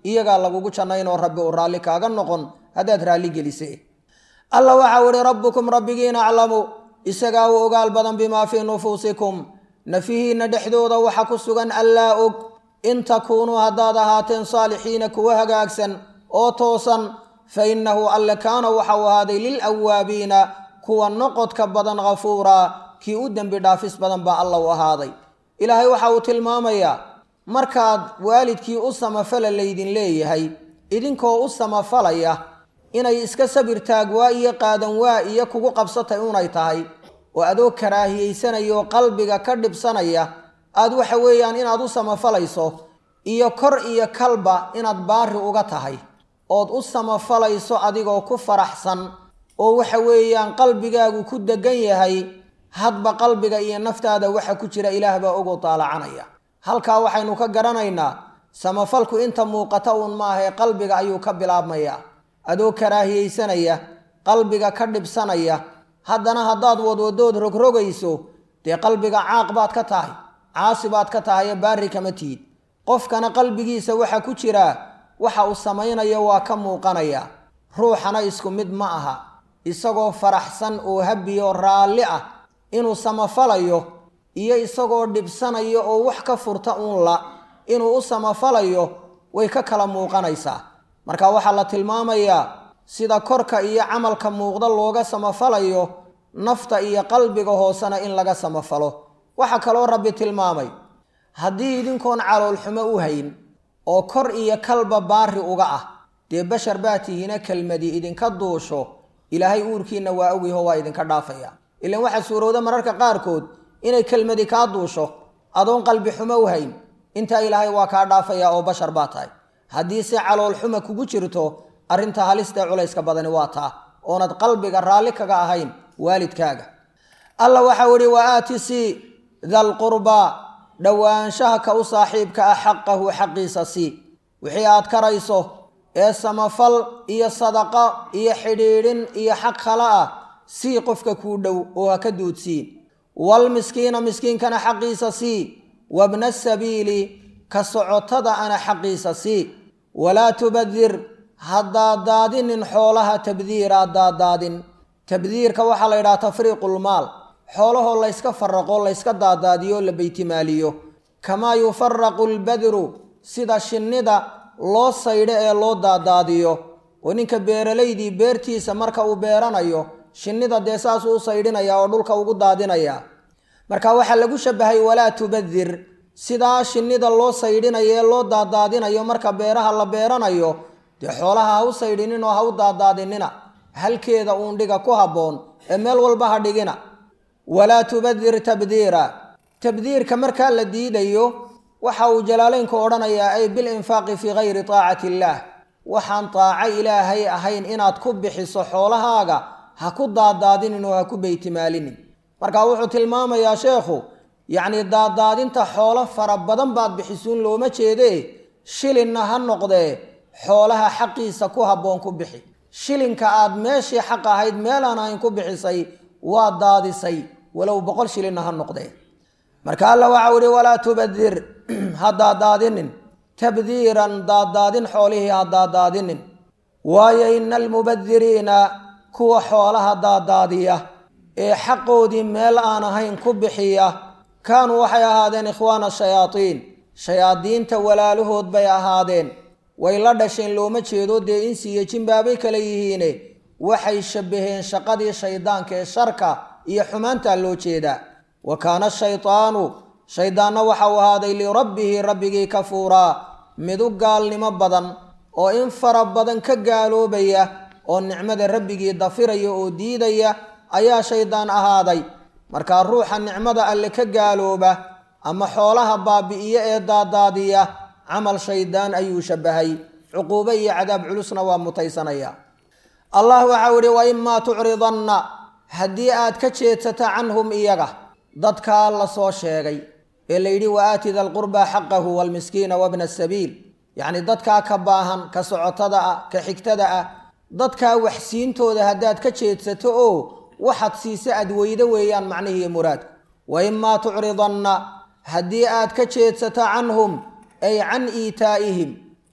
iyagaa lagugu jannayn oo rabbi uu raalli kaaga noqon haddaad raalli gelise alla waxau ihi rabbukum rabbigiin aclamu isagaa u ogaal badan bimaa fii nufuusikum nafihiinna dhexdooda waxa ku sugan allaa og in takuunuu haddaad ahaateen saalixiina kuwa hagaagsan oo toosan fa innahu alle kaana waxau ahaaday lilawaabiina kuwa noqodka badan ghafuuraa kii u dembi dhaafis badan baa alla u ahaaday ilaahay waxa uu tilmaamayaa markaad waalidkii u samafala laydin leeyahay idinkoo u samafalaya inay iska sabir taag waa iyo qaadan waa iyo kugu qabsatay unay tahay oo adoo karaahiyeysanaya oo qalbiga ka dhibsanaya aad waxa weeyaan inaad u samafalayso iyo kor iyo kalba inaad baari uga tahay ood u samafalayso adigoo ku faraxsan oo waxa weeyaan qalbigaagu ku degan yahay hadba qalbiga iyo naftaada waxa ku jira ilaah baa ogu taalacanaya halkaa waxaynu ka garanaynaa samafalku inta muuqata uun maahae qalbiga ayuu ka bilaabmayaa adoo karaahiyeysanaya qalbiga ka dhibsanaya haddana haddaad wadwadood rogrogayso dee qalbiga caaq baad ka tahay caasi baad ka tahay ee baari kama tihid qofkana qalbigiisa waxa ku jiraa waxa uu samaynayo waa ka muuqanaya ruuxana isku mid ma aha isagoo faraxsan oo habiyo raalli ah inuu samafalayo iyo isagoo dhibsanayo oo wax ka furta uun la inuu u samafalayo way ka kala muuqanaysaa marka waxaa la tilmaamayaa sida korka iyo camalka muuqda looga samafalayo nafta iyo qalbiga hoosena in laga samafalo waxaa kaloo rabbi tilmaamay haddii idinkoon caloolxumo u hayn oo kor iyo kalba baari uga ah dee bashar baa tihiina kelmadii idinka duusho ilaahay uurkiinna waa ogyaho waa idinka dhaafaya ilan waxaa suurowda mararka qaarkood inay kelmadi kaa duusho adoon qalbi xumo u hayn intaa ilaahay waa kaa dhaafaya oo bashar baa tahay haddii se caloolxuma kugu jirto arrinta halista culayska badani waa taa oonad qalbiga raalli kaga ahayn waalidkaaga alla waxau ihi wa aati sii dalqurbaa dhowaanshaha ka u saaxiibka ah xaqahu xaqiisa sii wixii aad karayso ee samafal iyo sadaqa iyo xidhiidhin iyo xaq khala ah sii qofka kuu dhow oo ha ka duudsii walmiskiina miskiinkana xaqiisa sii wabna sabiili ka socotada ana xaqiisa sii walaa tubadir haddaadaadinin xoolaha tabdiira daadaadin tabdiirka waxaa la yidhaha tafriiqulmaal xoolahoo layska faraqo layska daadaadiyo la beytimaaliyo kamaa yufaraqu lbadru sida shinnida loo saydho ee loo daadaadiyo oo ninka beeralaydii beertiisa marka uu beeranayo shinnida dee saasuu u saydhinaya oo dhulka ugu daadinaya marka waxaa lagu shabahay walaa tubadir sidaa shinnida loo saydhinayo ee loo daadaadinayo marka beeraha la beeranayo dee xoolaha ha u saydhinin oo ha u daadaadinina halkeeda uun dhiga ku habboon ee meel walba ha dhigina walaa tubadir tabdiira tabdiirka markaa la diidayo waxa uu jalaaleynku odhanayaa ay bil infaaqi fii gayri taacati illaah waxaan taaco ilaahay ahayn inaad ku bixiso xoolahaaga ha ku daadaadinin oo ha ku beytimaalinin marka wuxuu tilmaamayaa sheekhu yacni daadaadinta xoolo fara badan baad bixisuun looma jeedee shilinna ha noqdee xoolaha xaqiisa ku habboon ku bixi shilinka aad meeshii xaq ahayd meelaan ahayn ku bixisay waa daadisay walow boqol shilinna ha noqdee marka alla waxau ihi walaa tubadir ha daadaadinin tabdiiran daadaadin xoolihii ha daadaadinin waayo ina almubadiriina kuwa xoolaha daadaadiya ee xaqoodii meel aan ahayn ku bixiya kaanuu waxay ahaadeen ikhwaana shayaadiin shayaadiinta walaalahood bay ahaadeen way la dhasheen looma jeedo dee insiiyo jinbaabay kala yihiine waxay shabbaheen shaqadii shaydaanka ee sharka iyo xumaantaa loo jeedaa wa kaana shaydaanu shayddaanna waxau ahaaday lirabbihi rabbigii kafuuraa mid u gaalnimo badan oo in fara badan ka gaaloobaya oo nicmada rabbigii dafiraya oo diidaya ayaa shaydaan ahaaday markaa ruuxa nicmada alle ka gaalooba ama xoolaha baabi'iyo ee daadaadiya camal shaydaan ayuu shabbahay cuquubo iyo cadaab culusna waa mutaysanaya allah waxau ihi wa imaa tucridanna haddii aad ka jeedsato canhum iyaga dadkaa la soo sheegay ee la yidhi wa aati da lqurbaa xaqahu waalmiskiina wabna asabiil yacni dadkaa ka baahan ka socotada ah ka xigtada ah dadkaa waxsiintooda haddaad ka jeedsato oo waxaad siise aad weydo weeyaan macnihiiyo muraadku wa imaa tucridanna haddii aad ka jeedsato canhum ay can iitaa'ihim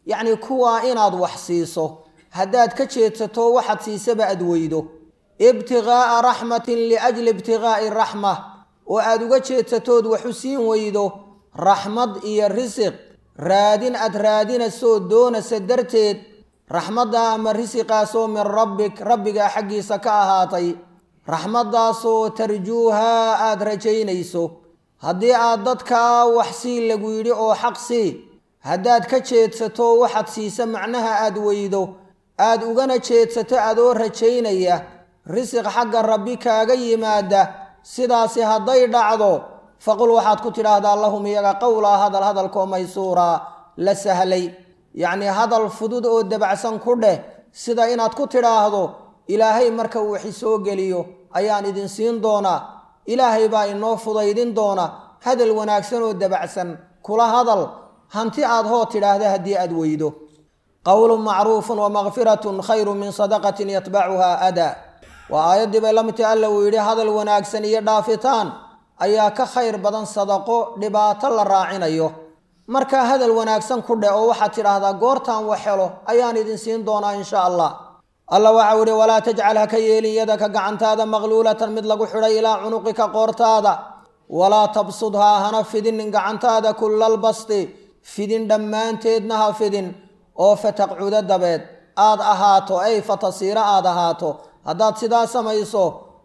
yacnii kuwaa inaad wax siiso haddaad ka jeedsato waxaad siisaba aad weydo ibtiqaa'a raxmatin liajli ibtiqaa'i raxma oo aad uga jeedsatood waxu siin weydo raxmad iyo risiq raadin aad raadinasoo doonasa darteed raxmadda ama risiqaasoo min rabbik rabbigaa xaggiisa ka ahaatay raxmaddaasoo tarjuuhaa aad rajaynayso haddii aad dadkaa wax sii lagu yidhi oo xaq sii haddaad ka jeedsato waxaad siisa macnaha aad weydo aad ugana jeedsato adoo rajaynaya risiq xagga rabbi kaaga yimaada sidaasi hadday dhacdo faqul waxaad ku tidhaahdaa lahum iyaga qowlaa hadal hadalkoo maysuuraa la sahlay yacnii hadal fudud oo dabacsan ku dheh sida inaad ku tidhaahdo ilaahay marka uu waxi soo geliyo ayaan idin siin doonaa ilaahay baa inoo fudaydin doona hadal wanaagsan oo dabacsan kula hadal hanti aad hoo tidhaahda haddii aad weydo qowlun macruufun wa makfiratun khayru min sadaqatin yatbacuhaa adaa waa aayaddii bay la midtahy alla uu yidhi hadal wanaagsan iyo dhaafitaan ayaa ka khayr badan sadaqo dhibaato la raacinayo markaa hadal wanaagsan ku dheh oo waxaad tidhaahdaa goortaan wax helo ayaan idin siin doonaa insha allah alla waxau ihi walaa tajcal ha ka yeelin yadaka gacantaada maqluulatan mid lagu xidhay ilaa cunuqika qoortaada walaa tabsudhaa hana fidinin gacantaada kullalbasti fidin dhammaanteedna ha fidin oo fataqcudo dabeed aad ahaato ay fatasiiro aad ahaato haddaad sidaa samayso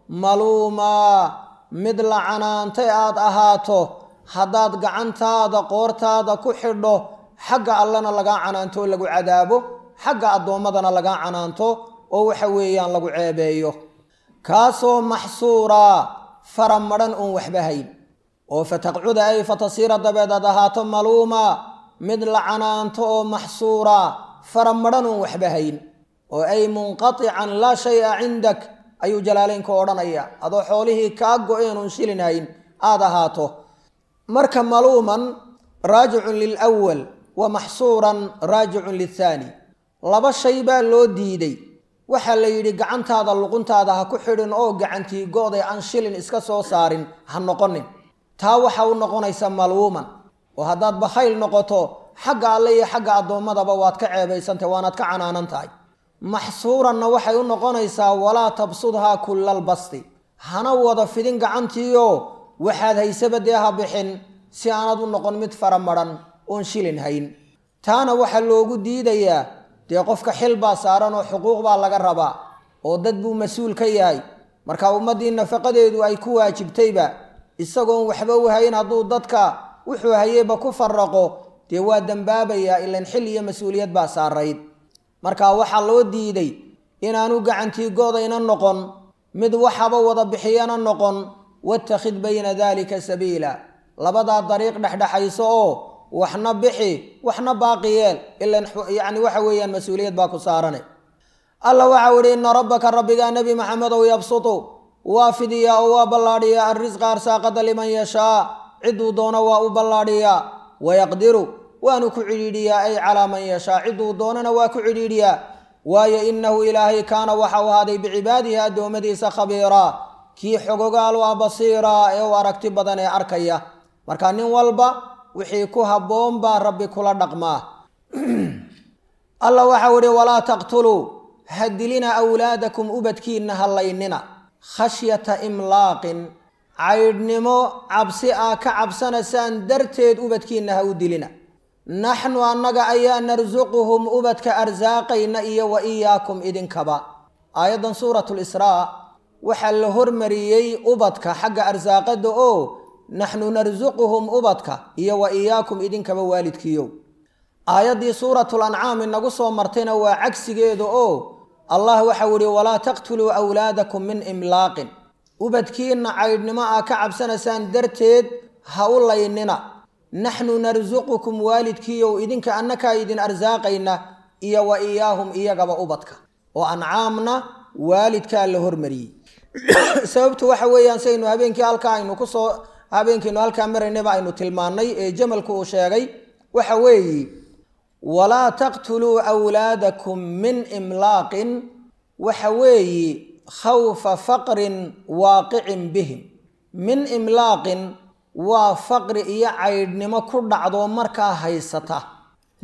maluumaa mid la canaantay aad ahaato haddaad gacantaada qoortaada ku xidho xagga allana lagaa canaanto oo lagu cadaabo xagga addoommadana lagaa canaanto oo waxa weeyaan lagu ceebeeyo kaasoo maxsuuraa fara madhan uun waxba hayn oo fataqcuda ay fatasiira dabeed aad ahaato maluuma mid la canaanto oo maxsuuraa fara madhan uun waxba hayn oo ay munqatican laa shay-a cindak ayuu jalaaleynka odhanaya adoo xoolihii kaa go-een uun shilin hayn aad ahaato marka maluuman raajicun lilwal wa maxsuuran raajicun lilthaani laba shay baa loo diiday waxaa la yidhi gacantaada luquntaada ha ku xidhin oo gacantii go-day aan shilin iska soo saarin ha noqonin taa waxa u noqonaysa maluuman oo haddaad bakhayl noqoto xagga alle iyo xagga addoommadaba waad ka ceebaysantahy waanaad ka canaanan tahay maxsuuranna waxay u noqonaysaa walaa tabsudhaa kullal basti hana wada fidin gacantiioo waxaad haysaba dee ha bixin si aanad u noqon mid fara madhan oon shilin hayn taana waxaa loogu diidayaa dee qofka xil baa saaran oo xuquuq baa laga rabaa oo dad buu mas-uul ka yahay marka ummaddii nafaqadeedu ay ku waajibtayba isagoon waxba u hayn hadduu dadka wuxuu hayeyba ku faraqo dee waa dembaabayaa ilan xil iyo mas-uuliyad baa saarayd marka waxaa loo diiday inaanu gacantii godayna noqon mid waxaba wada bixiyana noqon wattakhid bayna daalika sabiila labadaa dariiq dhexdhexayso oo waxna bixi waxna baaqi yeel ilan yacni waxa weeyaan mas-uuliyad baa ku saarane alla waxau ihi ina rabbaka rabbigaa nebi maxamedow yabsutu waa fidiyaa oo waa ballaadhiyaa arrisqa arsaaqada liman yashaa ciduu doono waa u ballaadhiyaa wayaqdiru waanu ku cidhiidhiyaa ay calaa man yashaa ciduu doonana waa ku cidhiidhiyaa waayo innahu ilaahay kaana waxau ahaaday bicibaadihi addoommadiisa khabiiraa kii xogogaal waa basiiraa ee u aragti badan ee arkaya marka nin walba wixii ku habboon baa rabbi kula dhaqmaa alla waxau ihi walaa taqtuluu ha dilina awlaadakum ubadkiinna hallaynina khashyata imlaaqin caydhnimo cabsi aa ka cabsanaysaan darteed ubadkiinna ha u dilina naxnu annaga ayaa narsuquhum ubadka arsaaqayna iyo wa iyaakum idinkaba aayaddan suuratulisraa waxaa la hormariyey ubadka xagga arsaaqada oo naxnu narsuquhum ubadka iyo wa iyaakum idinkaba waalidkiiyow aayaddii suuratul ancaam inagu soo martayna waa cagsigeeda oo allah waxau ihi walaa taqtuluu awlaadakum min imlaaqin ubadkiinna caydhnimo aa ka cabsanaysaan darteed ha u laynina naxnu narsuqukum waalidkiiyow idinka annakaa idin arsaaqayna iyo wa iyaahum iyagaba ubadka oo ancaamna waalidkaa la hormariyey sababtu waxa weeyaan saynu habeenkii halkaa aynu kusoo habeenkiinu halkaa maraynaba aynu tilmaannay ee jamalku uu sheegay waxa weeye walaa taqtuluu awlaadakum min imlaaqin waxa weeye khawfa faqrin waaqicin bihim min imlaaqin waa faqri iyo caydhnimo ku dhacdo markaa haysata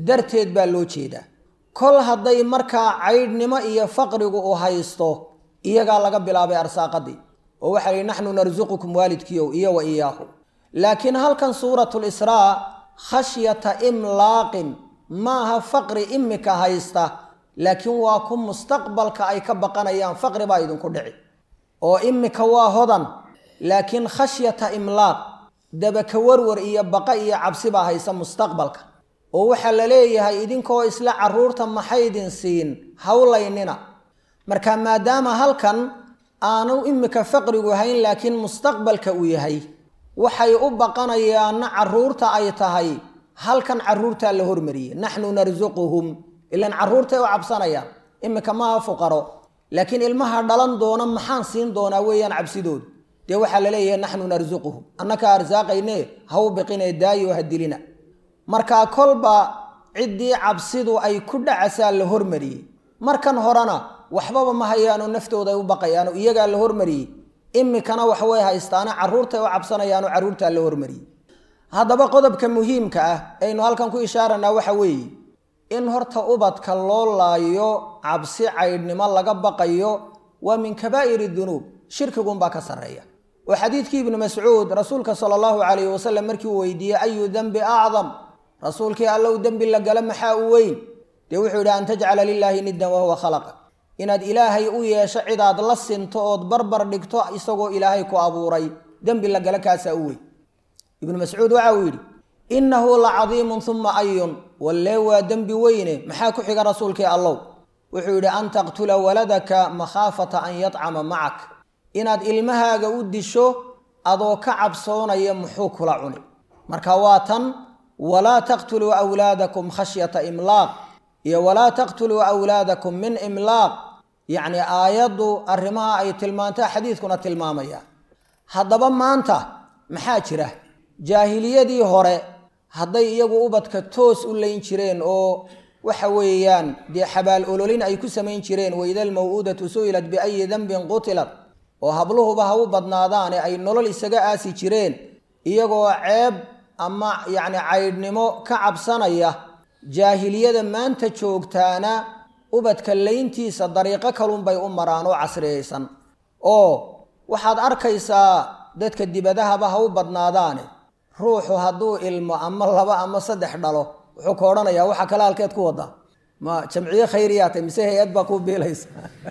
darteed baa loo jeedaa kol hadday markaa caydhnimo iyo faqrigu u haysto iyagaa laga bilaabay arsaaqadii oo waxaa lihi naxnu narsuqukum waalidkiiow iyo wa iyaahu laakiin halkan suuratulisraa khashyata imlaaqin maaha faqri imika haysta laakiin waa ku mustaqbalka ay ka baqanayaan faqri baa idinku dhici oo imika waa hodan laakiin khashyata imlaaq dabaka warwar iyo baqa iyo cabsi baa haysa mustaqbalka oo waxaa la leeyahay idinkoo isla carruurta maxaydin siin hawlaynina marka maadaama halkan aanu imika faqrigu hayn laakiin mustaqbalka uu yahay waxay u baqanayaanna carruurta ay tahay halkan carruurtaa la hormariyey naxnu narsuquhum ilan carruurtay u cabsanayaan imika maaha fuqaro laakiin ilmaha dhalan doona maxaan siin doonaa weeyaan cabsidoodu dee waxaa la leeyahay naxnu narsuquhum annakaa arsaaqayne haw biqine daayo ha dilina markaa kolba ciddii cabsidu ay ku dhacasaa la hormariyey markan horena waxbaba ma hayaano naftooda ay u baqayaano iyagaa la hormariyey imikana waxway haystaane carruurtay u cabsanayaano carruurtaa la hormariyey haddaba qodobka muhiimka ah aynu halkan ku ishaaranaa waxa weeye in horta ubadka loo laayo cabsi caydhnimo laga baqayo waa min kabaa'iri dunuub shirkigunbaa ka sarreeya oo xadiidkii ibnu mascuud rasuulka sala allahu calayhi wasalam markii uu weydiiyey ayu dembi acdam rasuulkii allow dembi la gala maxaa u weyn dee wuxuu yidhi an tajcala lilaahi niddan wahuwa khalaqa inaad ilaahay u yeesho cidaad la sinto ood barbar dhigto isagoo ilaahay ku abuuray dembi la gala kaasaa u weyn ibnu mascuud waxa uu yidhi innahu la cadiimun uma ayun wallee waa dembi weyne maxaa ku xiga rasuulkii allow wuxuu yidhi an taqtula waladaka makhaafata an yadcama macak inaad ilmahaaga u disho adoo ka cabsoonaya muxuu kula cuni marka waa tan walaa taqtuluu awlaadakum khashyata imlaaq iyo walaa taqtuluu awlaadakum min imlaaq yacni aayaddu arrimaha ay tilmaantaa xadiidkuna tilmaamaya haddaba maanta maxaa jira jaahiliyadii hore hadday iyagu ubadka toos u layn jireen oo waxa weeyaan dee xabaal ololin ay ku samayn jireen waida almaw'uudatu su'ilat biayi dembin qutilat oo habluhuba ha u badnaadaane ay nolol isaga aasi jireen iyagoo ceeb ama yacni caydhnimo ka cabsanaya jaahiliyada maanta joogtaana ubadka layntiisa dariiqo kalunbay u maraan oo casriyaysan oo waxaad arkaysaa dadka dibadahaba ha u badnaadaane ruuxu hadduu ilmo ama laba ama saddex dhalo wuxuu ka odhanayaa waxa kale halkeed ku wadaa ma jamciye khayriyaata mise hay-ad baa kuu biilaysa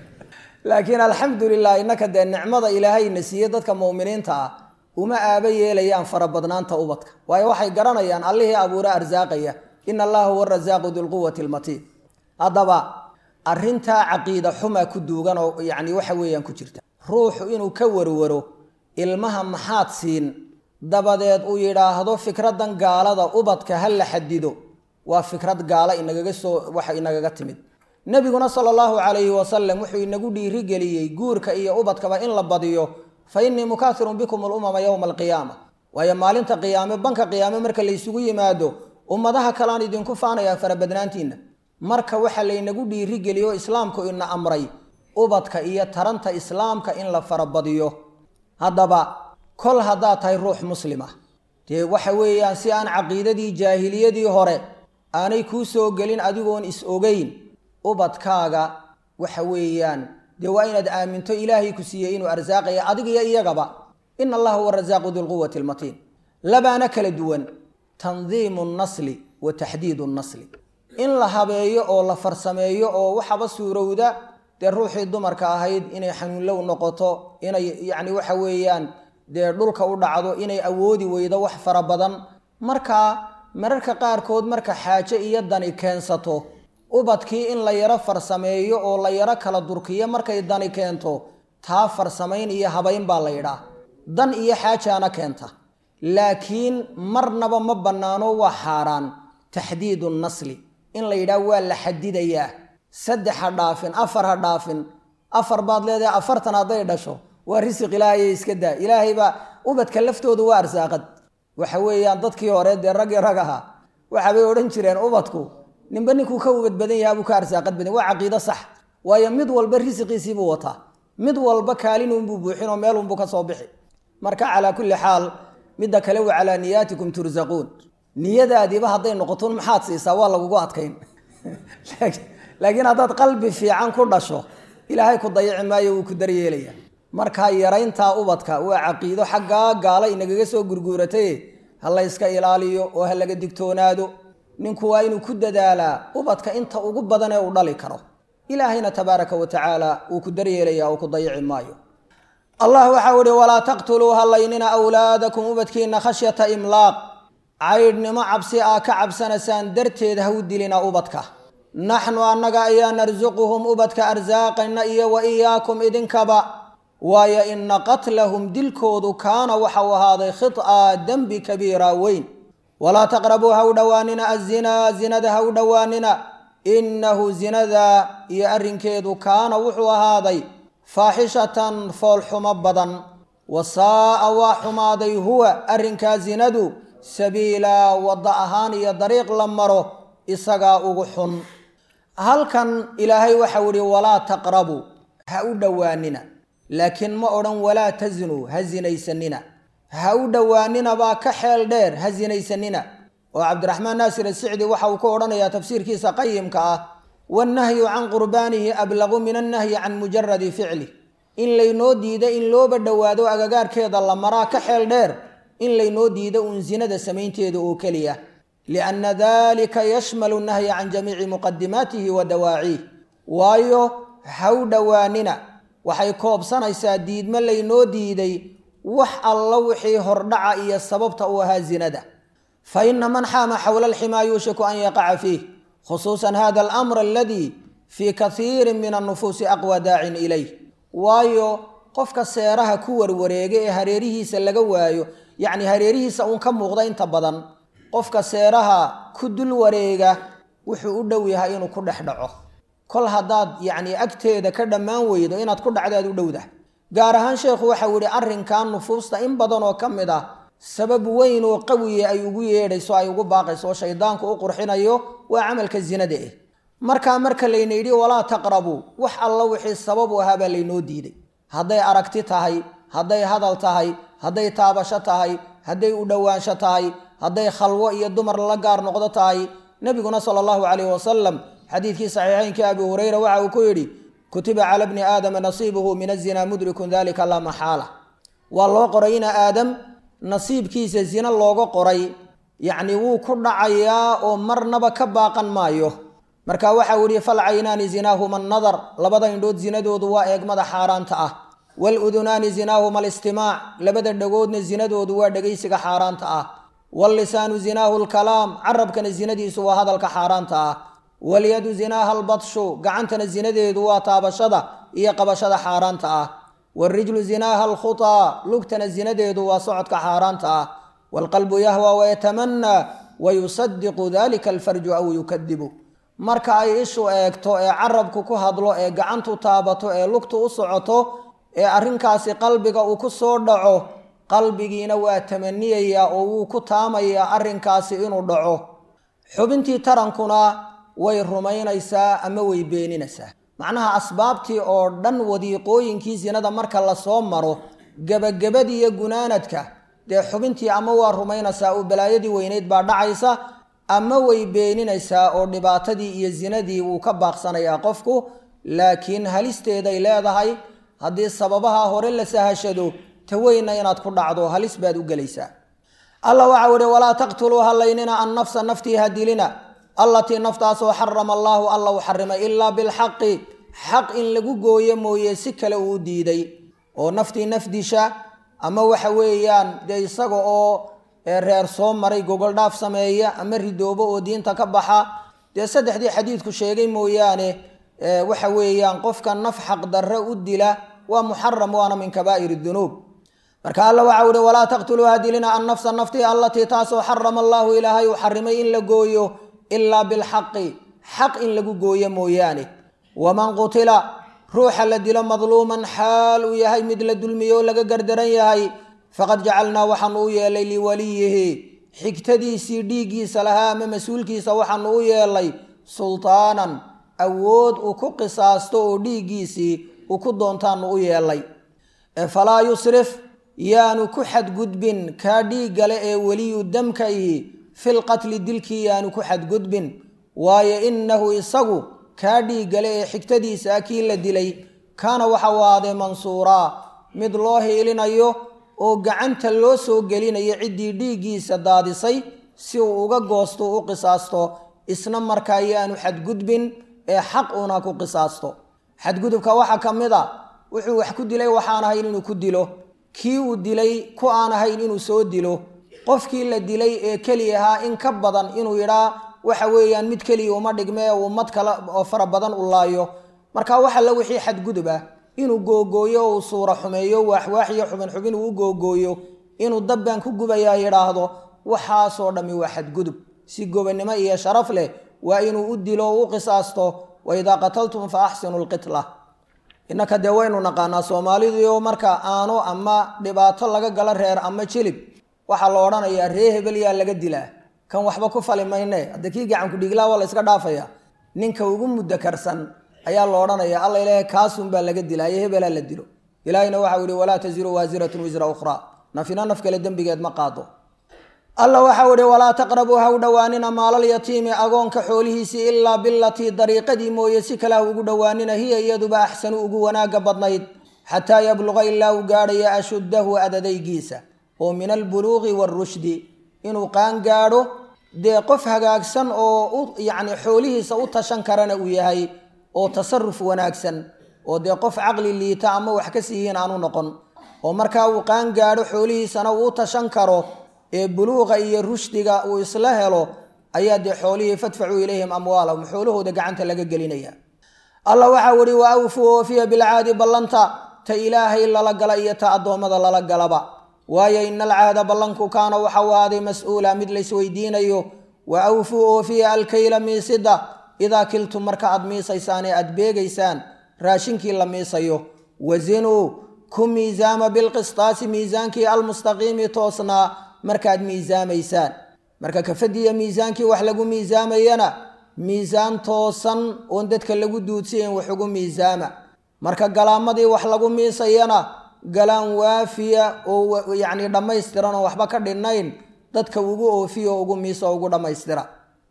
laakiin alxamdulilah innaka dee nicmada ilaahayna siiye dadka mu'miniinta ah uma aaba yeelayaan farabadnaanta ubadka waayo waxay garanayaan allihii abuure arsaaqaya ina allaha huwa arasaaqu dulquwati lmatiin haddaba arrintaa caqiida xumaa ku duugan oo yacni waxa weeyaan ku jirta ruuxu inuu ka warwaro ilmaha maxaad siin dabadeed uu yidhaahdo fikradan gaalada ubadka ha la xadido waa fikrad gaala inagaga soo waxa inagaga timid nebiguna sala allahu calayhi wasalam wuxuu inagu dhiirigeliyey guurka iyo ubadkaba in la badiyo fa innii mukaahirun bikum alumama yowma alqiyaama waayo maalinta qiyaame banka qiyaame marka laysugu yimaado ummadaha kalean idinku faanayaa farabadnaantiinna marka waxaa laynagu dhiirigeliyo islaamku ina amray ubadka iyo taranta islaamka in la farabadiyo haddaba kol haddaad tahay ruux muslima dee waxa weeyaan si aan caqiidadii jaahiliyadii hore aanay kuu soo gelin adigoon is ogeyn ubadkaaga waxa weeyaan dee waa inaad aaminto ilaahay ku siiyey inuu arsaaqaya adig iyo iyagaba ina allaha huwa arasaaqu dulquwati almatiin labaana kala duwan tandiimu nnasli wa taxdiidu nnasli in la habeeyo oo la farsameeyo oo waxaba suurowda dee ruuxii dumarka ahayd inay xanuunlow noqoto inay yacni waxa weeyaan dee dhulka u dhacdo inay awoodi weydo wax fara badan markaa mararka qaarkood marka xaaje iyo dani keensato ubadkii in la yaro farsameeyo oo la yaro kala durkiyo markay dani keento taa farsamayn iyo habayn baa la yidhaah dan iyo xaajaana keenta laakiin marnaba ma bannaano waa xaaraan taxdiidu nasli in la yidhaah waa la xadidayaa saddex ha dhaafin afar ha dhaafin afar baad leedahay afartan hadday dhasho waa risiq ilaahayay iska daa ilaahay baa ubadka laftoodu waa arsaaqad waxa weeyaan dadkii hore dee raggii rag ahaa waxaabay odhan jireen ubadku ninba ninkuu ka ubad badan yahaa buu ka arsaaqad badan waa caqiido sax waayo mid walba risiqiisiibuu wataa mid walba kaalinunbuu buuxinoo meelunbuu ka soo bixi marka calaa kulli xaal midda kale wa calaa niyaatikum tursaquun niyadaadiiba hadday noqoton maxaad siisaa waa lagugu adkayn laakiin haddaad qalbi fiican ku dhasho ilaahay ku dayaci maayo wuu ku daryeelaya markaa yarayntaa ubadka waa caqiido xaggaa gaala inagaga soo gurguuratay ha la yska ilaaliyo oo ha laga digtoonaado ninku waa inuu ku dadaalaa ubadka inta ugu badan ee uu dhali karo ilaahayna tabaaraka wa tacaala wuu ku daryeelaya oo ku dayaci maayo allah waxau ihi walaa taqtuluu hallaynina awlaadakum ubadkiina khashyata imlaaq caydhnimo cabsi aa ka cabsanaysaan darteed ha u dilina ubadka naxnu annaga ayaa narsuquhum ubadka arsaaqayna iyo wa iyaakum idinkaba waayo ina qatlahum dilkoodu kaana waxau ahaaday khid'a dembi kabiira weyn walaa taqrabuu ha u dhowaanina azinaa zinada ha u dhowaanina innahu zinada iyo arrinkeedu kaana wuxuu ahaaday faaxishatan foolxumo badan wa saa'a waa xumaaday huwa arrinkaa zinadu sabiilaa wadda ahaan iyo dariiq la maro isagaa ugu xun halkan ilaahay waxau ihi walaa taqrabuu ha u dhowaanina laakiin ma odhan walaa tazinuu ha zinaysanina ha u dhowaanina baa ka xeel dheer ha zinaysanina oo cabdiraxmaan naasir asicdi waxa uu ku odhanayaa tafsiirkiisa qayimka ah wannahyu can qurbaanihi ablagu min annahyi can mujaradi ficli in laynoo diida in looba dhowaado agagaarkeeda la maraa ka xeel dheer in laynoo diido uun zinada samaynteeda oo keliya lianna dalika yashmalu nahya can jamiici muqadimaatihi wa dawaaciih waayo ha u dhowaanina waxay koobsanaysaa diidmo laynoo diiday wax alla wixii hordhaca iyo sababta u ahaa zinada fa ina man xaama xowla alximaa yuushiku an yaqaca fiih khusuusan hada alamr aladii fii kaiirin min annufuusi aqwa daacin ilayh waayo qofka seeraha ku warwareega ee hareerihiisa laga waayo yacni hareerihiisa uun ka muuqda inta badan qofka seeraha ku dul wareega wuxuu u dhow yahay inuu ku dhex dhaco kol haddaad yacni agteeda ka dhammaan weydo inaad ku dhacdaad u dhowdah gaar ahaan sheekhu waxau yihi arrinkan nufuusta in badan oo ka mid ah sabab weyn oo qawiya ay ugu yeedhayso ay ugu baaqayso oo shaydaanku u qurxinayo waa camalka zinada eh markaa marka layna yidhi walaa taqrabuu wax alla wixii sabab u ahaa baa laynoo diiday hadday aragti tahay hadday hadal tahay hadday taabasho tahay hadday u dhowaansho tahay hadday khalwo iyo dumar la gaar noqdo tahay nebiguna sala allahu calayhi wasalam xadiidkii saxiixeynkii abi hureyra waxa uu ku yidhi kutiba cala bni aadama nasiibuhu min azina mudrikun dalika laa maxaala waa loo qoray ina aadam nasiibkiisa zina looga qoray yacni wuu ku dhacayaa oo marnaba ka baaqan maayo marka waxau yihi falcaynaani zinaahuma annadar labada indhood zinadoodu waa eegmada xaaraanta ah waludunaani zinaahuma alistimaac labada dhagoodna zinadoodu waa dhegaysiga xaaraanta ah wallisaanu zinaahu lkalaam carabkana zinadiisu waa hadalka xaaraanta ah walyadu zinaaha albadshu gacantana zinadeedu waa taabashada iyo qabashada xaaraanta ah waarijlu zinaaha alkhutaa lugtana zinadeedu waa socodka xaaraanta ah waalqalbu yahwa wayatamanaa wayusadiqu dalika alfarju aw yukadibu marka ay ishu eegto ee carabku ku hadlo ee gacantu taabato ee lugtu u socoto ee arrinkaasi qalbiga uu ku soo dhaco qalbigiina waa tamaniyayaa oo wuu ku taamayaa arrinkaasi inuu dhaco xubintii tarankuna way rumaynaysaa ama way beeninaysaa macnaha asbaabtii oo dhan wadiiqooyinkii sinada marka lasoo maro gebagabadii iyo gunaanadka dee xubintii ama waa rumaynaysaa oo balaayadii weyneyd baa dhacaysa ama way beeninaysaa oo dhibaatadii iyo zinadii wuu ka baaqsanayaa qofku laakiin halisteeday leedahay haddii sababaha hore la sahashado taweyna inaad ku dhacdo halis baad u gelaysaa alla waxau ihi walaa taqtuluu halaynina an nafsa naftii ha dilina allatii naftaasoo xarama allaahu alla u xarimay ilaa bilxaqi xaq in lagu gooyo mooye si kale uu diiday oo naftii nafdisha ama waxa weeyaan dee isaga oo reer soo maray gogol dhaaf sameeya ama ridoobo oo diinta ka baxa dee saddexdii xadiidku sheegay mooyaane waxa weeyaan qofka naf xaqdarre u dila waa muxaram waana min kabaa'ir dunuub marka alla waxau ihi walaa taqtuluu hadilina an nafsa naftii allatii taasoo xarama allaahu ilaahay uu xarimay in la gooyo ilaa bilxaqi xaq in lagu gooyo mooyaane waman qutila ruuxa la dilo madluuman xaal uu yahay mid la dulmiyo oo laga gardaran yahay faqad jacalnaa waxaanu u yeelay liwaliyihi xigtadiisii dhiiggiisa lahaa ama mas-uulkiisa waxaanu u yeelay sultaanan awood uu ku qisaasto oo dhiiggiisii uu ku doontaanu u yeelay falaa yusrif yaanu ku xadgudbin kaa dhiiggale ee weliyu damka ihi filqatli dilkii yaanu ku xadgudbin waayo innahu isagu kaa dhiiggale ee xigtadiisa ah kii la dilay kaana waxa u ahaaday mansuuraa mid loo hiilinayo oo gacanta loo soo gelinayo ciddii dhiiggiisa daadisay si uu uga goosto u qisaasto isna markaa yaanu xadgudbin ee xaq uuna ku qisaasto xadgudubka waxaa ka mid a wuxuu wax ku dilay waxaan ahayn inuu ku dilo kii uu dilay ku aan ahayn inuu soo dilo qofkii la dilay ee keli ahaa in ka badan inuu yidhaa waxa weeyaan mid keliya uma dhigme uu mad kale oo fara badan u laayo marka waxalla wixii xadgudub ah inuu googooyo uu suura xumeeyo waaxwaaxiyo xubin xubin uu u googooyo inuu dabbaan ku gubayaa yidhaahdo waxaasoo dhammi waa xadgudub si gobonnimo iyo sharaf leh waa inuu u dilo o u qisaasto wa idaa qataltum fa axsinu lqitla innaka dee waynu naqaanaa soomaaliduyo marka aano ama dhibaato laga gala reer ama jilib waxaa la odhanayaa ree hebel yaa laga dilaa kan waxba ku fali mayne hadda kii gacanku dhiiglaa waa la yska dhaafaya ninka ugu mudakarsan ayaa la odhanaya alla ilaahay kaasunbaa laga dilaayo hebelaa la dilo ilaahayna waxau yihi walaa taziru waasiratun wisra ukhraa nafina naf kale dembigeed ma qaado alla waxau ihi walaa taqrabuu ha u dhowaanina maalalyatiimi agoonka xoolihiisii ilaa bilatii dariiqadii mooye si kale ha ugu dhowaanina hiya iyaduba axsanu ugu wanaaga badnayd xataa yabluqa ilaa uu gaadhaya ashuddahu adadaygiisa oo min albuluuqi waarushdi inuu qaan gaadho dee qof hagaagsan oo yacni xoolihiisa u tashan karana uu yahay oo tasaruf wanaagsan oo dee qof caqli liita ama wax ka siihiin aanu noqon oo markaa uu qaan gaadho xoolihiisana uu u tashan karo ee buluuqa iyo rushdiga uu isla helo ayaa dee xoolihii fadfacuu ilayhim amwaalahum xoolahooda gacanta laga gelinaya alla waxau ihi wa awfuu oofiya bilcaadi ballanta ta ilaahay lala gala iyo ta addoommada lala galaba waayo ina alcaada ballanku kaana waxau ahaaday mas-uula mid laysweydiinayo wa awfuu oofiya alkayla miisida idaa kiltum marka aad miisaysaan ee aad beegaysaan raashinkii la miisayo wazinuu ku miisaama bilqistaasi miisaankii almustaqiimi toosnaa markaad miisaamaysaan marka kafadiya miisaankii wax lagu miisaamayana miisaan toosan oon dadka lagu duudsiyayn wax ugu miisaama marka galaamadii wax lagu miisayana galaan waafiya oo yacni dhammaystiran oo waxba ka dhinnayn dadka ugu oofiya oo ugu miisa oo ugu dhammaystira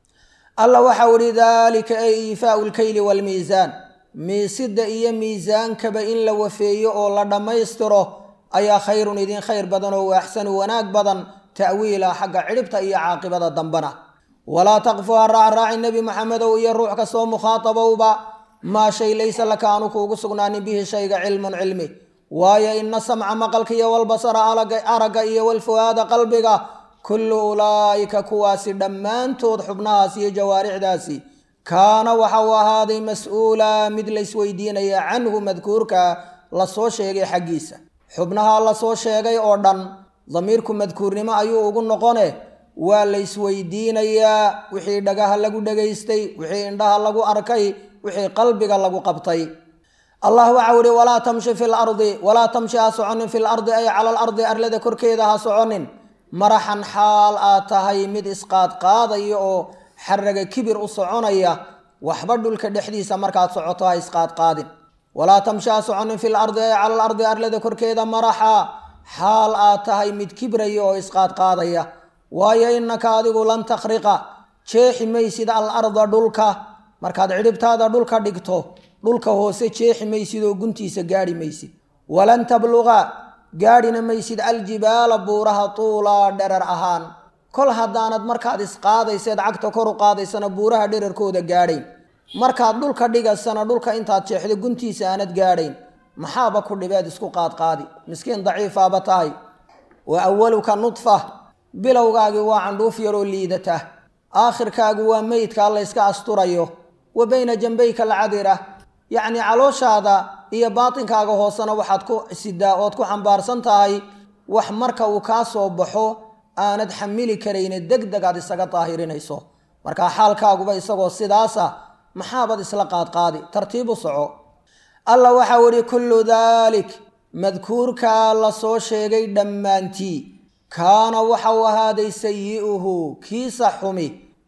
alla waxau ihi daalika ay iifaau lkayli waalmiisaan miisida iyo miisaankaba in la wafeeyo oo la dhammaystiro ayaa khayrun idin khayr badan oo waaxsanu wanaag badan ta'wiila xagga cidhibta iyo caaqibada dambana walaa taqfu ha raacraaci nebi maxamedow iyo ruux kastoo mukhaatabowba maa shay laysa laka aanu kuugu sugnaanin bihi shayga cilmun cilmi waayo ina samca maqalka iyo walbasara aragga iyo walfuhaada qalbiga kullu ulaa'ika kuwaasi dhammaantood xubnahaas iyo jawaarixdaasi kaana waxa uu ahaaday mas-uula mid laysweydiinaya canhu madkuurka lasoo sheegay xaggiisa xubnaha lasoo sheegay oo dhan damiirku madkuurnimo ayuu ugu noqone waa laysweydiinayaa wixii dhagaha lagu dhagaystay wixii indhaha lagu arkay wixii qalbiga lagu qabtay allah waxau ihi walaa tamshi fi lardi walaa tamshi ha soconin fi lardi ay cala alardi arlada korkeeda ha soconin maraxan xaal aad tahay mid isqaadqaadaya oo xaraga kibir u soconaya waxba dhulka dhexdiisa markaad socoto ha isqaadqaadin walaa tamshi ha soconin fi lardi ay cala alardi arlada korkeeda maraxa xaal aad tahay mid kibraya oo isqaadqaadaya waayo innaka adigu lan takhriqa jeexi maysid al arda dhulka markaad cidhibtaada dhulka dhigto dhulka hoose jeexi maysid oo guntiisa gaadhi maysid walan tabluqa gaadhina maysid aljibaala buuraha tuulaa dherar ahaan kol haddaanad markaad isqaadayseed cagta kor u qaadaysana buuraha dherarkooda gaadhayn markaad dhulka dhigaysana dhulka intaad jeexdo guntiisa aanad gaadhayn maxaaba ku dhibeed isku qaadqaadi miskiin daciifaaba tahay wa awaluka nudfa bilowgaagii waa candhuuf yaroo liidata aakhirkaagu waa meydkaa layska asturayo wa bayna jambayka alcadira yacnii calooshaada iyo baatinkaaga hoosena waxaad ku sidaa ood ku xambaarsan tahay wax marka uu kaa soo baxo aanad xamili karayne deg deg aad isaga daahirinayso markaa xaalkaaguba isagoo sidaasa maxaabad isla qaadqaadi tartiibu soco alla waxau idhi kullu daalik madkuurkaa la soo sheegay dhammaantii kaana waxau ahaaday sayi'uhu kiisa xumi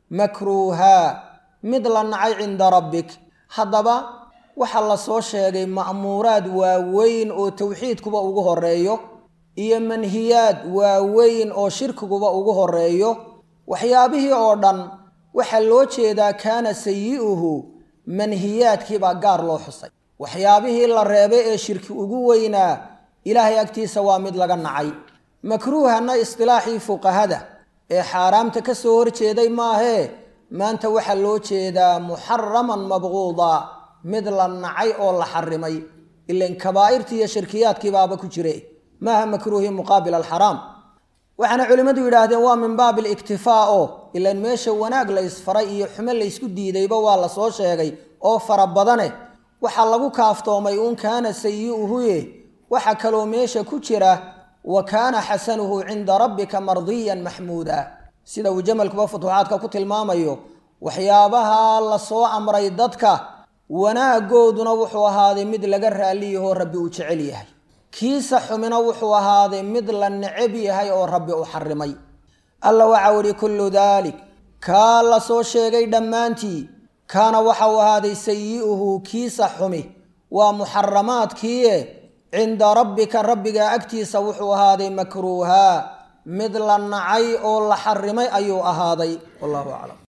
makruuhaa mid la nacay cinda rabbik haddaba waxa la soo sheegay ma'muuraad waaweyn oo towxiidkuba ugu horeeyo iyo manhiyaad waaweyn oo shirkiguba ugu horeeyo waxyaabihii oo dhan waxaa loo jeedaa kaana sayi'uhu manhiyaadkiibaa gaar loo xusay waxyaabihii la reebay ee shirki ugu weynaa ilaahay agtiisa waa mid laga nacay makruuhana istilaaxii fuqahada ee xaaraamta ka soo horjeeday maahee maanta waxaa loo jeedaa muxaraman mabquuda mid la nacay oo la xarimay ilan kabaa'irtii iyo shirkiyaadkiibaaba ku jire maaha makruuhi muqaabil alxaraam waxaana culimmadu yidhaahdeen waa min baabi aliktifaa oo ilan meesha wanaag la isfaray iyo xumo laysku diidayba waa la soo sheegay oo fara badane waxaa lagu kaaftoomay uun kaana sayi'uhuye waxa kaloo meesha ku jira wa kaana xasanuhu cinda rabbika mardiyan maxmuuda sida uu jamalkuba futuuxaadka ku tilmaamayo waxyaabaha la soo amray dadka wanaagooduna wuxuu ahaaday mid laga raalliyahoo rabbi uu jecel yahay kiisa xumina wuxuu ahaaday mid la necab yahay oo rabbi u xarimay alla waxau idhi kullu daalik kaa la soo sheegay dhammaantii kaana waxau ahaaday sayi'uhu kiisa xumi waa muxaramaadkiie cinda rabbika rabbigaa agtiisa wuxuu ahaaday makruuhaa mid la nacay oo la xarimay ayuu ahaaday wallahu aclam